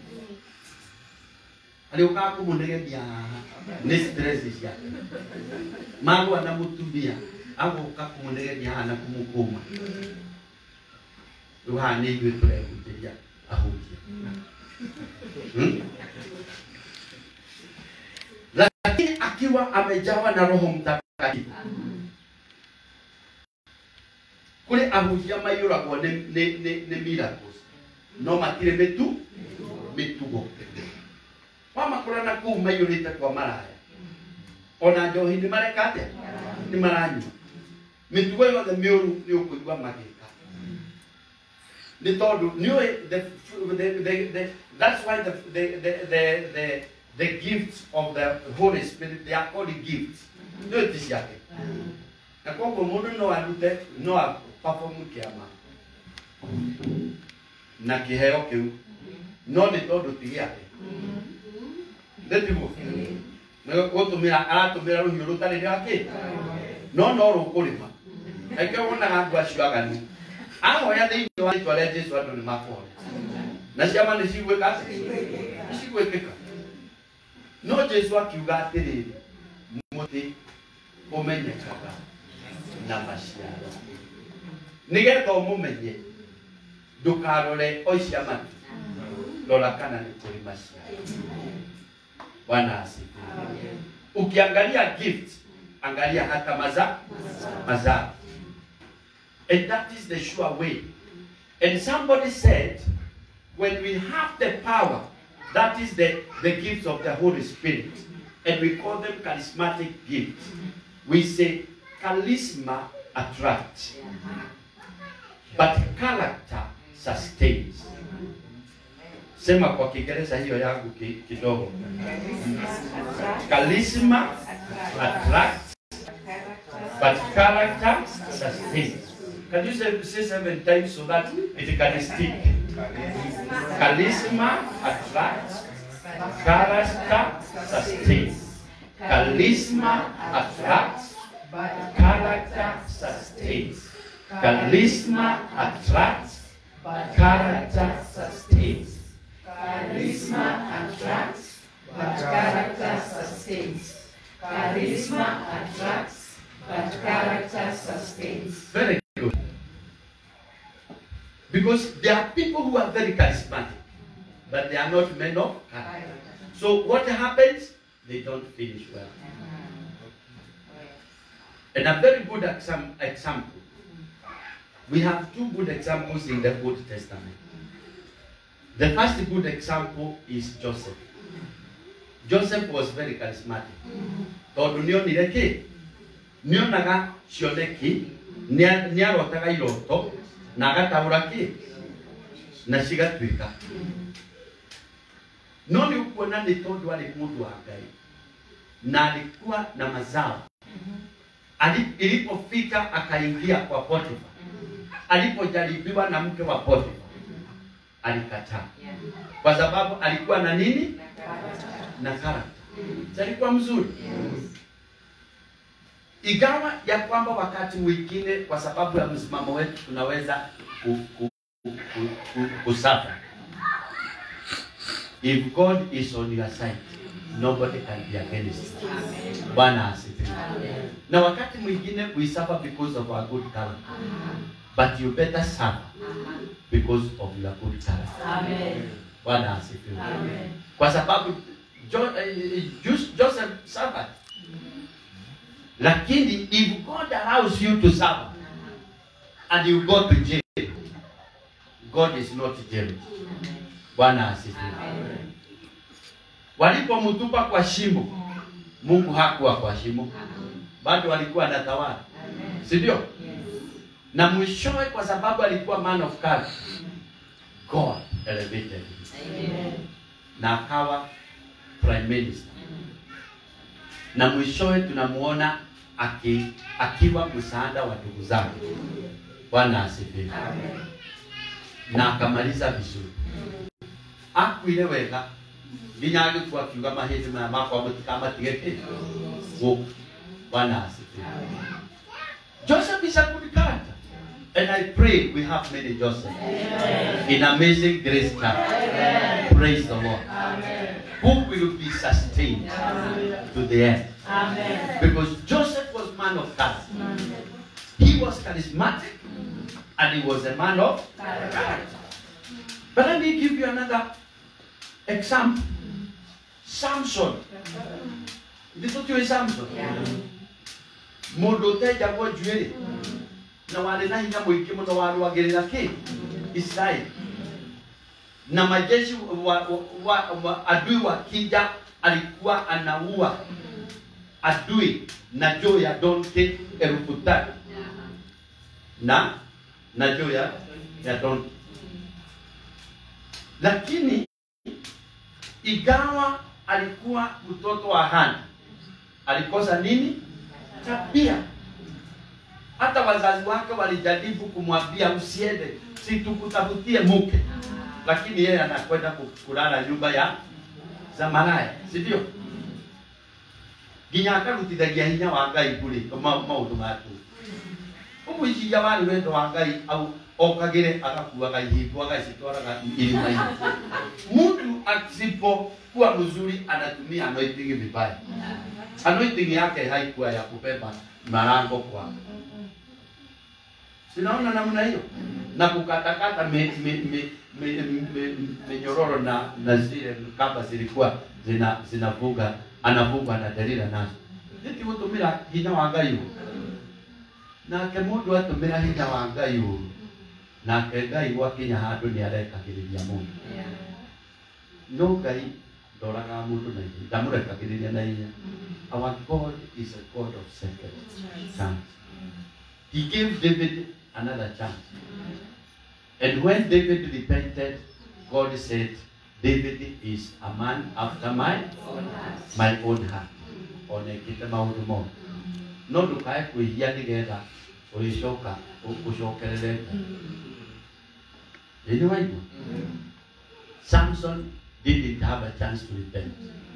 arä å kaga kå må negemia haha nä stress ciake magwa na må tumia agå ka kå må negemia haha na kå må kå ma rä u haha nä ithuä tå rehunjä ria ahunjia Hmm? lakini akiwa amejawa na roho mtakatifu kuri ahunjia maiyũragwo nĩ nĩ- nĩ- nĩ miracles no matirĩ mĩtu mĩtugo wamakora na kũu maiyũrĩte kwa maraya ona njohi nĩ mareka atĩa nĩ maranyua mĩtugo yothe mĩũru nĩ ũkũigua magĩka nĩ tondũ nĩũĩ the, the, the, the, that's why the, the, the, the, the, the gifts of the Holy Spirit they are called gifts nĩũĩ ti ciake na koguo mũndũ no arute no apafomu kĩama na kĩheo kĩu no nĩ tondũ ti gĩake ndĩtiguo gũtũmĩra aratũmĩra rũhiũ rũtarĩ rwake no no rũkũrĩma aingĩ wonaga andũ acio aganu ahoya thĩinĩ wa rĩtwa rĩa jesu andũ nĩ makũhona na ciama nĩ cigwĩka atĩ nĩ cigwĩkĩka no jesu akiuga atĩrĩrĩ mũtĩ ũmenyekaga na maciaro nĩgetha ũmũmenye ndũkarore oicia matu rora kana nĩ kũrĩ maciaro bwana asifiwe ukiangalia gift angalia hata maza mazao and that is the sure way and somebody said when we have the power that is the, the gifts of the holy spirit and we call them charismatic gifts we say charisma attracts but character sustains sema kwa kiingereza hiyo yangu ki- kidogo charisma attracts but character sustains can you say, say seven times so that it can stick charisma attracts character sustains charisma attracts character sustains charisma attracts character sustains charisma Charisma attracts, but character sustains. Very good. Because there are people who are very charismatic, but they are not men of character. So what happens? They don't finish well. And a very good exam- example. We have two good examples in the Old Testament. The first good example is Joseph. Joseph was very charismatic. Tondũ nĩonire kĩ? Nĩonaga cioneki, nĩa- nĩarotaga iroto, na agataũra kĩ? Na cigatuĩka. No nĩ ũkuona nĩ tondũ arĩ mũndũ wa Ngai na alikuwa na mazao. Ali- Ilipofika akaingia kwa Potifa, alipojaribiwa na mke wa Potifa alikataa, kwa sababu alikuwa na nini? Na karakta. Si alikuwa mzuri, ingawa ya kwamba wakati mwingine kwa sababu ya msimamo wetu tunaweza ku, ku, ku, ku, ku, kusafa. If God is on your side, nobody can be against you. Bwana asifiwe. Na wakati mwingine we suffer because of our good character. But you better suffer because of your good character. Amen. Bwana asifiwe. Amen. Kwa sababu jo, eh, Jos- Joseph suffered. Lakini if God allows you to suffer and you go to jail, God is not jailed. Bwana asifiwe. Walipomtupa kwa shimo, Mungu hakuwa kwa shimo, bado alikuwa anatawala, si ndio? Na mwishowe, kwa sababu alikuwa man of God, God elevated him na akawa prime minister, na mwishowe tunamuona aki, akiwa msaada wa ndugu zake. Bwana asifiwe. Na akamaliza vizuri, akuire wega nginya agĩkua akiuga mahĩndĩ maya makwa mũtikamatige kĩ gũkũ. Bwana asifiwe. Joseph is a good character. And I pray we have many Joseph in amazing grace chapter. Praise the Lord. Who will be sustained to the end. Amen. Because Joseph was man of character. He was charismatic and he was a man of character. But let me give you another example. Samson. Ndito tiwe Samson. Mũndũ ũtenjagwo njuĩrĩ na warĩ na hinya mũingĩ mũno warũagĩrĩra kĩ Israeli na majeshi wa, wa, wa, wa adui wakija alikuwa anaua adui na juu ya donke elfu tatu na na juu ya ya donke lakini igawa alikuwa mtoto wa Hana alikosa nini tabia hata wazazi wake walijaribu kumwambia usiende si tukutafutie mke lakini yeye anakwenda ku- kulala nyumba ya za maraya si ndio nginya akarutithagia hinya wa ngai kuri ma- maundu maku ũmũiciria warĩ wendo wa ngai au okagĩre agakuaga ihingo agacitwaraga irima-inĩ mtu asipokuwa mzuri anatumia anointing vibaya anointing yake haikuwa ya kubeba marango kwa sinaona namna hiyo na kukatakata me- me- me- me- me- minyororo na na zile kamba zilikuwa zina zinavuga anavuga na Delila nazo niti gutumira hinya wa ngai ũũ. nake mũndũ atumĩra hinya wa ngai ũru nake ngai gwakinya handũ nĩ arekagĩrĩria mũndũ no ngai ndoraga mũndũ na ihenya ndamũrekagĩrĩria na ihenya our god is a god of second chance he gave david another chance and when david repented god said david is a man after my my own heart onekĩte maũndũ mothe no ndũkae kwĩhia nĩgetha ũrĩcoka ũcokerere Ngai ĩnĩ waigua samson didn't have a chance to repent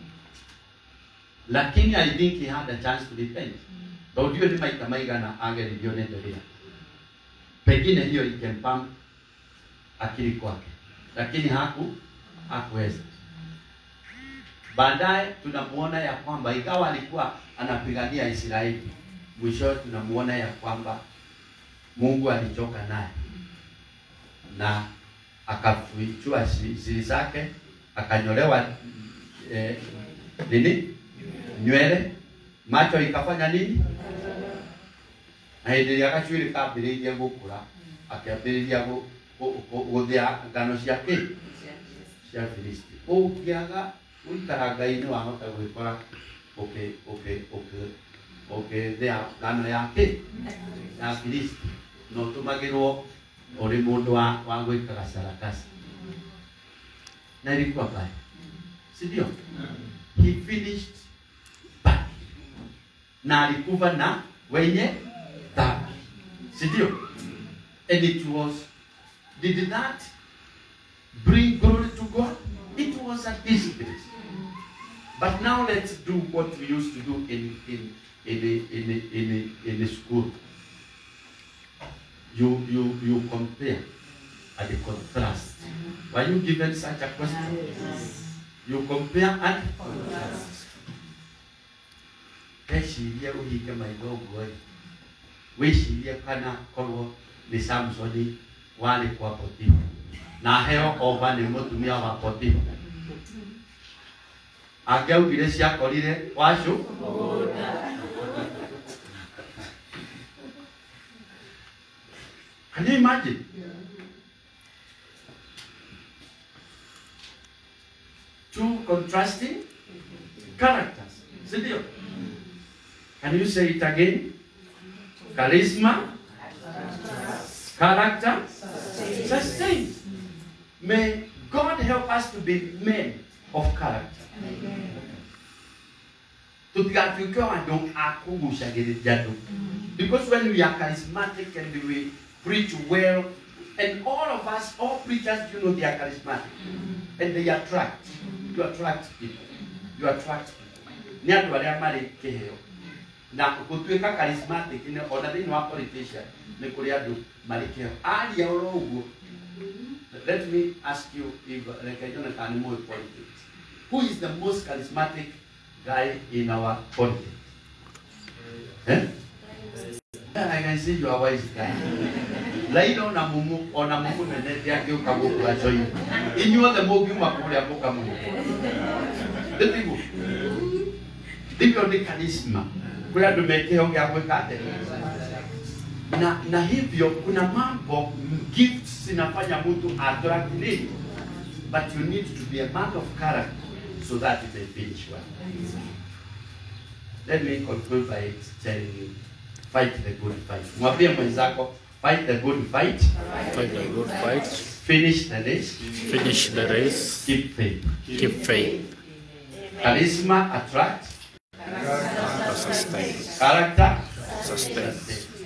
lakini i think he had a chance to repent tondũ ndiũĩ nĩ maita maigana ageririo nĩ Delila pengine hiyo ikempa akili kwake lakini haku hakuweza Baadaye tunamuona ya kwamba ingawa alikuwa anapigania Israeli, mwishowe tunamuona ya kwamba Mungu alichoka naye na akafichua si- siri zake, akanyolewa eh, nini nywele, macho ikafanya nini, na hĩndĩ ĩrĩa gacuĩrĩ kambĩrĩirie gũkũra akĩambĩrĩria gũ- gũ- gũ- gũthĩa ngano cia kĩ cia Filisti. Ũngĩaga gũikara Ngai-inĩ wahota gwĩkora ũkĩ ũkĩ ũkĩ ũkĩthĩa ngano ya kĩ ya Filisti na ũtũmagĩrwo ũrĩ mũndũ wa wa gwĩkaga sarakasi na ilikuwa baya si ndio he finished bad na alikufa na wenye dhambi si ndio and it was did that bring glory to God it was a disgrace but now let's do what we used to do in in in the in the in the, in the school you you you compare and the contrast were you given such a question you compare and contrast ecirie ũhinge maitho ũguo rĩ wĩcirie kana korwo nĩ samsoni warĩ kwa potifa na heo oba nĩ mũtumia wa potifa angĩaugire ciakorire wacũ Can you imagine? Two contrasting characters. Si ndio? Can you say it again? Charisma, character, sustain. May God help us to be men of character. tutigatuĩke andũ a kũgucagĩrĩria andũ because when we are charismatic and we preach well and all of us all preachers you know they are charismatic and they attract you attract people you attract people nĩ andũ arĩa marĩ kĩheo na gũtuĩka charismatic nĩ ona thĩinĩ wa politician nĩ kũrĩ andũ marĩ kĩheo aria oro ũguo let me ask you if reke nyone kana nĩ mũĩ politics who is the most charismatic guy in our politics eh? I can see you are wise guy. Laila ona mumu ona mumu nene ndiangĩũka gũkũ acoinĩ inyuothe mũngiuma kũrĩa mũkamũhuko ndĩtiguo ndivyo nĩ charisma kũrĩ andũ me kĩheo gĩa gwĩka atĩa na na hivyo kuna mambo gifts zinafanya mtu attract nini but you need to be a man of character so that you may finish well let me conclude by telling you fight the good fight mwambie mwenzako fight the good fight Fight the good fight. finish the race Finish the race. keep faith Keep faith. charisma attract Sustain. character Sustain.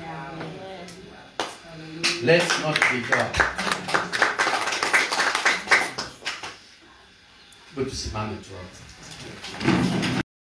let's not be God tusimame tuombe